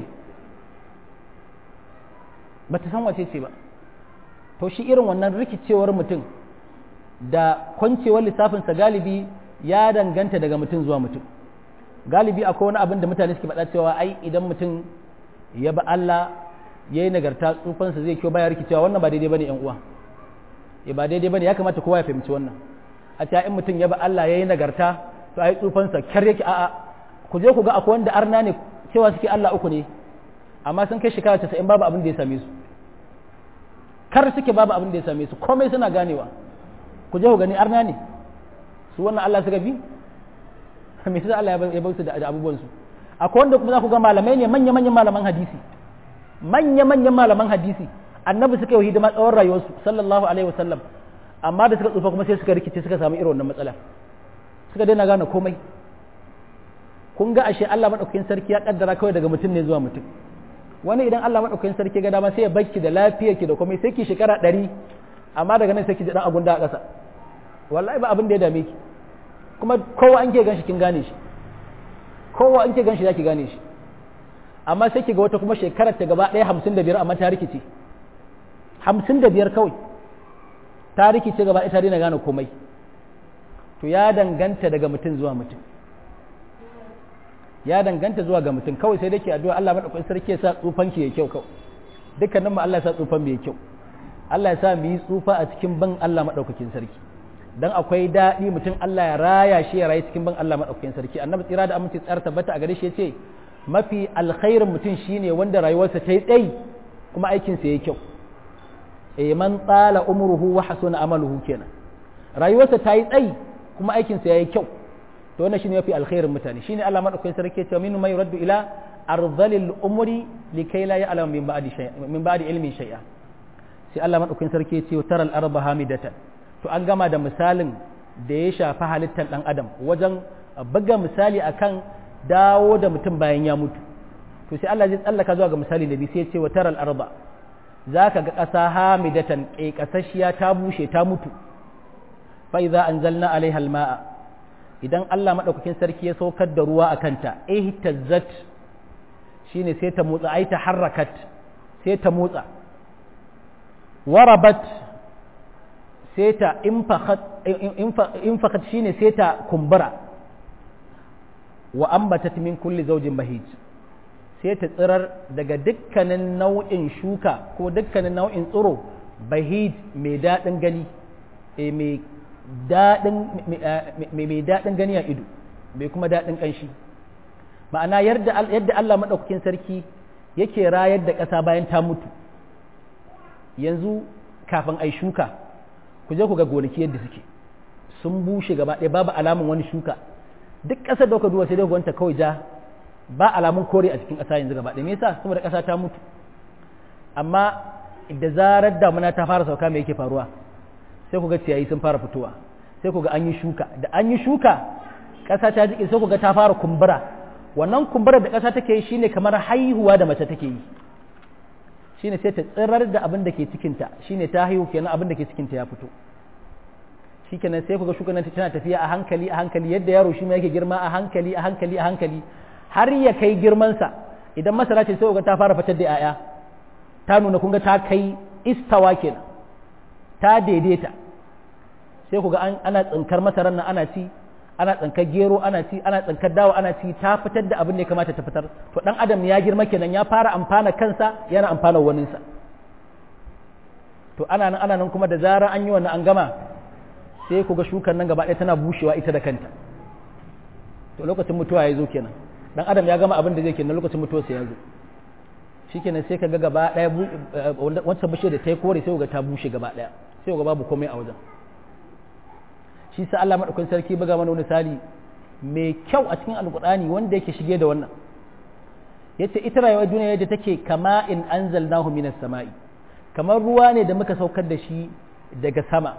ba ta san wace ce ba to shi irin wannan rikicewar mutum da kwancewar lissafinsa galibi ya danganta daga mutum zuwa mutum galibi akwai wani abin da mutane suke faɗa cewa ai idan mutum ya ba Allah ya yi nagarta tsufansa zai kyau baya rikicewa wannan ba daidai bane yan uwa ya ba daidai bane ya kamata kowa ya fahimci wannan a cewa in mutum ya ba Allah ya yi nagarta to ai tsufansa kyar yake a'a ku je ku ga akwai wanda arna ne cewa suke Allah uku ne amma sun kai shekara 90 babu abin da ya same su kar suke babu abin da ya same su komai suna ganewa ku je ku gani arna ne su wannan Allah suka bi me sai Allah ya bar su da abubuwan su akwai wanda kuma za ku ga malamai ne manya manyan malaman hadisi manya manyan malaman hadisi annabi suka yi hidima tsawon rayuwarsu sallallahu alaihi wasallam amma da suka tsufa kuma sai suka rikice suka samu irin wannan matsala suka daina gane komai kun ga ashe Allah madaukakin sarki ya kaddara kawai daga mutum ne zuwa mutum wani idan Allah madaukakin sarki ga dama sai ya bakki da lafiyarki da komai sai ki shekara ɗari amma daga nan sai ki ji dan agunda a ƙasa wallahi ba abin da ya dame ki kuma kowa an ke ganshi kin gane shi kowa an ke ganshi zaki gane shi amma sai ki ga wata kuma shekarar ta gaba ɗaya hamsin da biyar amma ta rikice hamsin da biyar kawai ta rikice gaba ɗaya ta daina gane komai to ya danganta daga mutum zuwa mutum ya danganta zuwa ga mutum kawai sai dai ke addu'a Allah madaukakin sarki ya sa tsufan ki ya kyau kawai dukkanin mu Allah ya sa tsufan mu ya kyau Allah ya sa mu yi tsufa a cikin ban Allah madaukakin sarki dan akwai daɗi mutum Allah ya raya shi ya rayu cikin ban Allah madaukakin sarki annabi tsira da aminci tsara tabbata a gare shi yace mafi alkhairin mutum shine wanda rayuwarsa ta yi tsayi kuma aikin sa yayi kyau eh man tsala umruhu wa hasuna amaluhu kenan rayuwarsa ta yi tsayi kuma aikin sa yayi kyau to wannan shine mafi alkhairin mutane shine Allah madaukakin sarki yace minnu may yuraddu ila arzalil umri likai la ya'lam min ba'di shay'a min ba'di ilmin shay'a sai Allah madaukakin sarki yace taral arba hamidatan to an gama da misalin da ya shafi halittar ɗan adam wajen buga misali akan dawo da mutum bayan ya mutu to sai Allah zai tsallaka zuwa ga misali da bi sai ce wa taral arba za ka ga ƙasa hamidatan ƙasashiya ta bushe ta mutu fa idza anzalna alaiha alma'a idan Allah madaukakin sarki ya saukar da ruwa a kanta ihtazzat shine sai ta motsa ai ta harakat sai ta motsa warabat sai ta infakat shine sai ta kumbura wa ambatat min kulli zaujin bahij sai ta tsirar daga dukkanin nau'in shuka ko dukkanin nau'in tsiro bahij mai daɗin gani mai daɗin gani a ido mai kuma daɗin ƙanshi ma'ana yadda Allah maɗaukakin sarki yake rayar da ƙasa bayan ta mutu yanzu kafin ai shuka ku je ku ga gonaki yadda suke sun bushe gaba ɗaya babu alamun wani shuka duk ƙasar da kuka duba sai dai gwanta kawai ja ba alamun kore a cikin ƙasa yanzu gaba ɗaya me yasa saboda ƙasa ta mutu amma da zarar damuna ta fara sauka me yake faruwa sai ku ga ciyayi sun fara fitowa sai ku ga an yi shuka da an yi shuka ƙasa ta jike sai ku ga ta fara kumbura wannan kumburar da ƙasa take yi shine kamar haihuwa da mace take yi shine sai ta tsirar da abin da ke cikinta shine ta haihu kenan abin da ke cikinta ya fito shikenan sai kuga shukan tana tafiya a hankali a hankali yadda yaro shi ma yake girma a hankali a hankali a hankali har ya kai girmansa idan masara ce sai kuga ta fara fitar da 'ya'ya ta nuna kun ga ta kai istawa kenan ta daidaita sai kuga ana tsinkar masarar nan ana ci ana tsinkar gero ana ci ana tsinkar dawa ana ci ta fitar da abin da ya kamata ta fitar to dan adam ya girma kenan ya fara amfana kansa yana amfana waninsa to ana nan ana nan kuma da zarar an yi wannan an gama sai ku ga shukar nan gaba ɗaya tana bushewa ita da kanta to lokacin mutuwa ya zo kenan dan adam ya gama abin da zai kenan lokacin mutuwa sai ya zo shikenan sai ka ga gaba ɗaya wancan bishiyar da ta yi kore sai ga ta bushe gaba ɗaya sai ga babu komai a wajen shi sa Allah madaukakin sarki buga mana wani misali mai kyau a cikin alkur'ani wanda yake shige da wannan yace ita rayuwar duniya yadda take kama in anzalnahu minas sama'i kamar ruwa ne da muka saukar da shi daga sama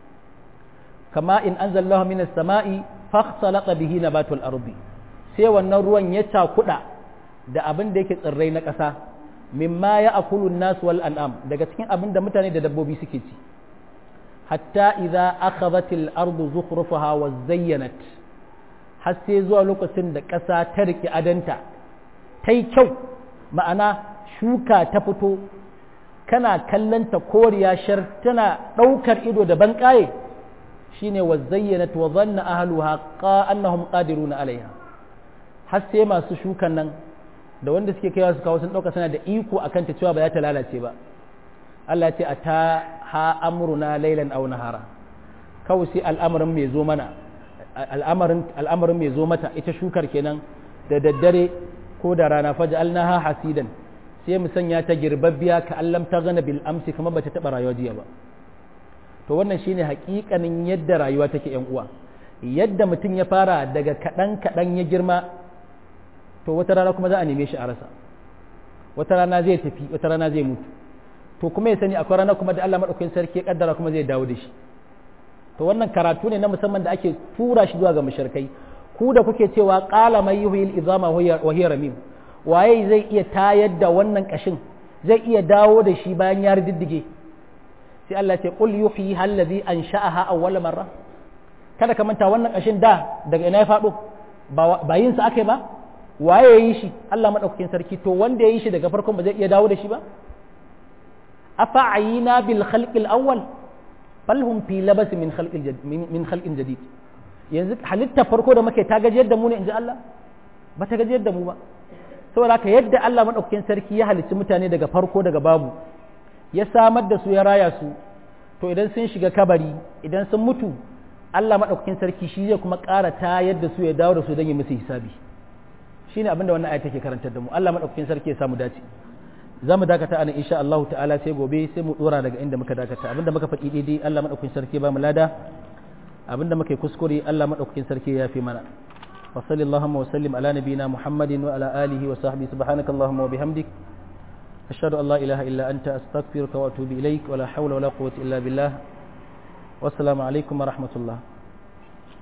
kama in anzalnahu minas sama'i fakhsalaqa bihi nabatul ardi sai wannan ruwan ya cakuda da abin da yake tsirrai na ƙasa mimma ya akulun nas wal an'am daga cikin abin da mutane da dabbobi suke ci hatta idza akhadhat al ardu zukhrufaha wa zayyanat har sai zuwa lokacin da ƙasa ta rike adanta ta yi kyau ma'ana shuka ta fito kana kallanta koriya shar tana ɗaukar ido da banƙaye shine wa zayyanat wa zanna ahluha qa annahum qadiruna alaiha har sai masu shukan nan da wanda suke kaiwa su kawo sun ɗauka suna da iko akan ta cewa ba za ta lalace ba Allah ce a ta ha amruna lailan aw nahara kawai sai al'amarin mai zo mana al'amarin al'amarin mai zo mata ita shukar kenan da daddare ko da rana faj'alnaha hasidan sai mu sanya ta girbabbiya ka allam ta gana bil amsi kamar bata taba rayuwa jiya ba to wannan shine hakikanin yadda rayuwa take yan uwa yadda mutum ya fara daga kaɗan kaɗan ya girma to wata rana kuma za a neme shi a rasa wata rana zai tafi wata rana zai mutu to kuma ya sani akwai rana kuma da Allah madaukakin sarki ya kaddara kuma zai dawo da shi to wannan karatu ne na musamman da ake tura shi zuwa ga mushrikai ku da kuke cewa qala may yuhyil izama wa hiya ramim waye zai iya tayar da wannan kashin zai iya dawo da shi bayan ya riddige sai Allah ya ce qul yuhyi allazi ansha'aha awwal marra kada ka manta wannan kashin da daga ina ya fado ba yin sa akai ba waye ya yi shi Allah maɗaukakin sarki to wanda ya yi shi daga farkon ba zai iya dawo da shi ba afa ayina bil khalqil awwal bal hum fi labas min khalqil min khalqin jadid yanzu halitta farko da muke ta gajiyar da mu ne inji Allah ba ta gajiyar da mu ba saboda haka yadda Allah maɗaukakin sarki ya halicci mutane daga farko daga babu ya samar da su ya raya su to idan sun shiga kabari idan sun mutu Allah maɗaukakin sarki shi zai kuma ƙara ta yadda su ya dawo da su don yi musu hisabi shi ne abinda wannan ayat take karantar da mu Allah maɗaukakin sarki ya samu dace za mu dakata a nan insha Allah ta'ala sai gobe sai mu dora daga inda muka dakata abinda muka faɗi daidai Allah maɗaukakin sarki ba mu lada abinda muka yi kuskure Allah maɗaukakin sarki ya fi mana wa sallallahu wa sallim ala nabiyina muhammadin wa ala alihi wa sahbihi subhanaka allahumma wa bihamdik ashhadu an la ilaha illa anta astaghfiruka wa atubu ilaik wa la hawla wa la quwwata illa billah wassalamu alaikum wa rahmatullah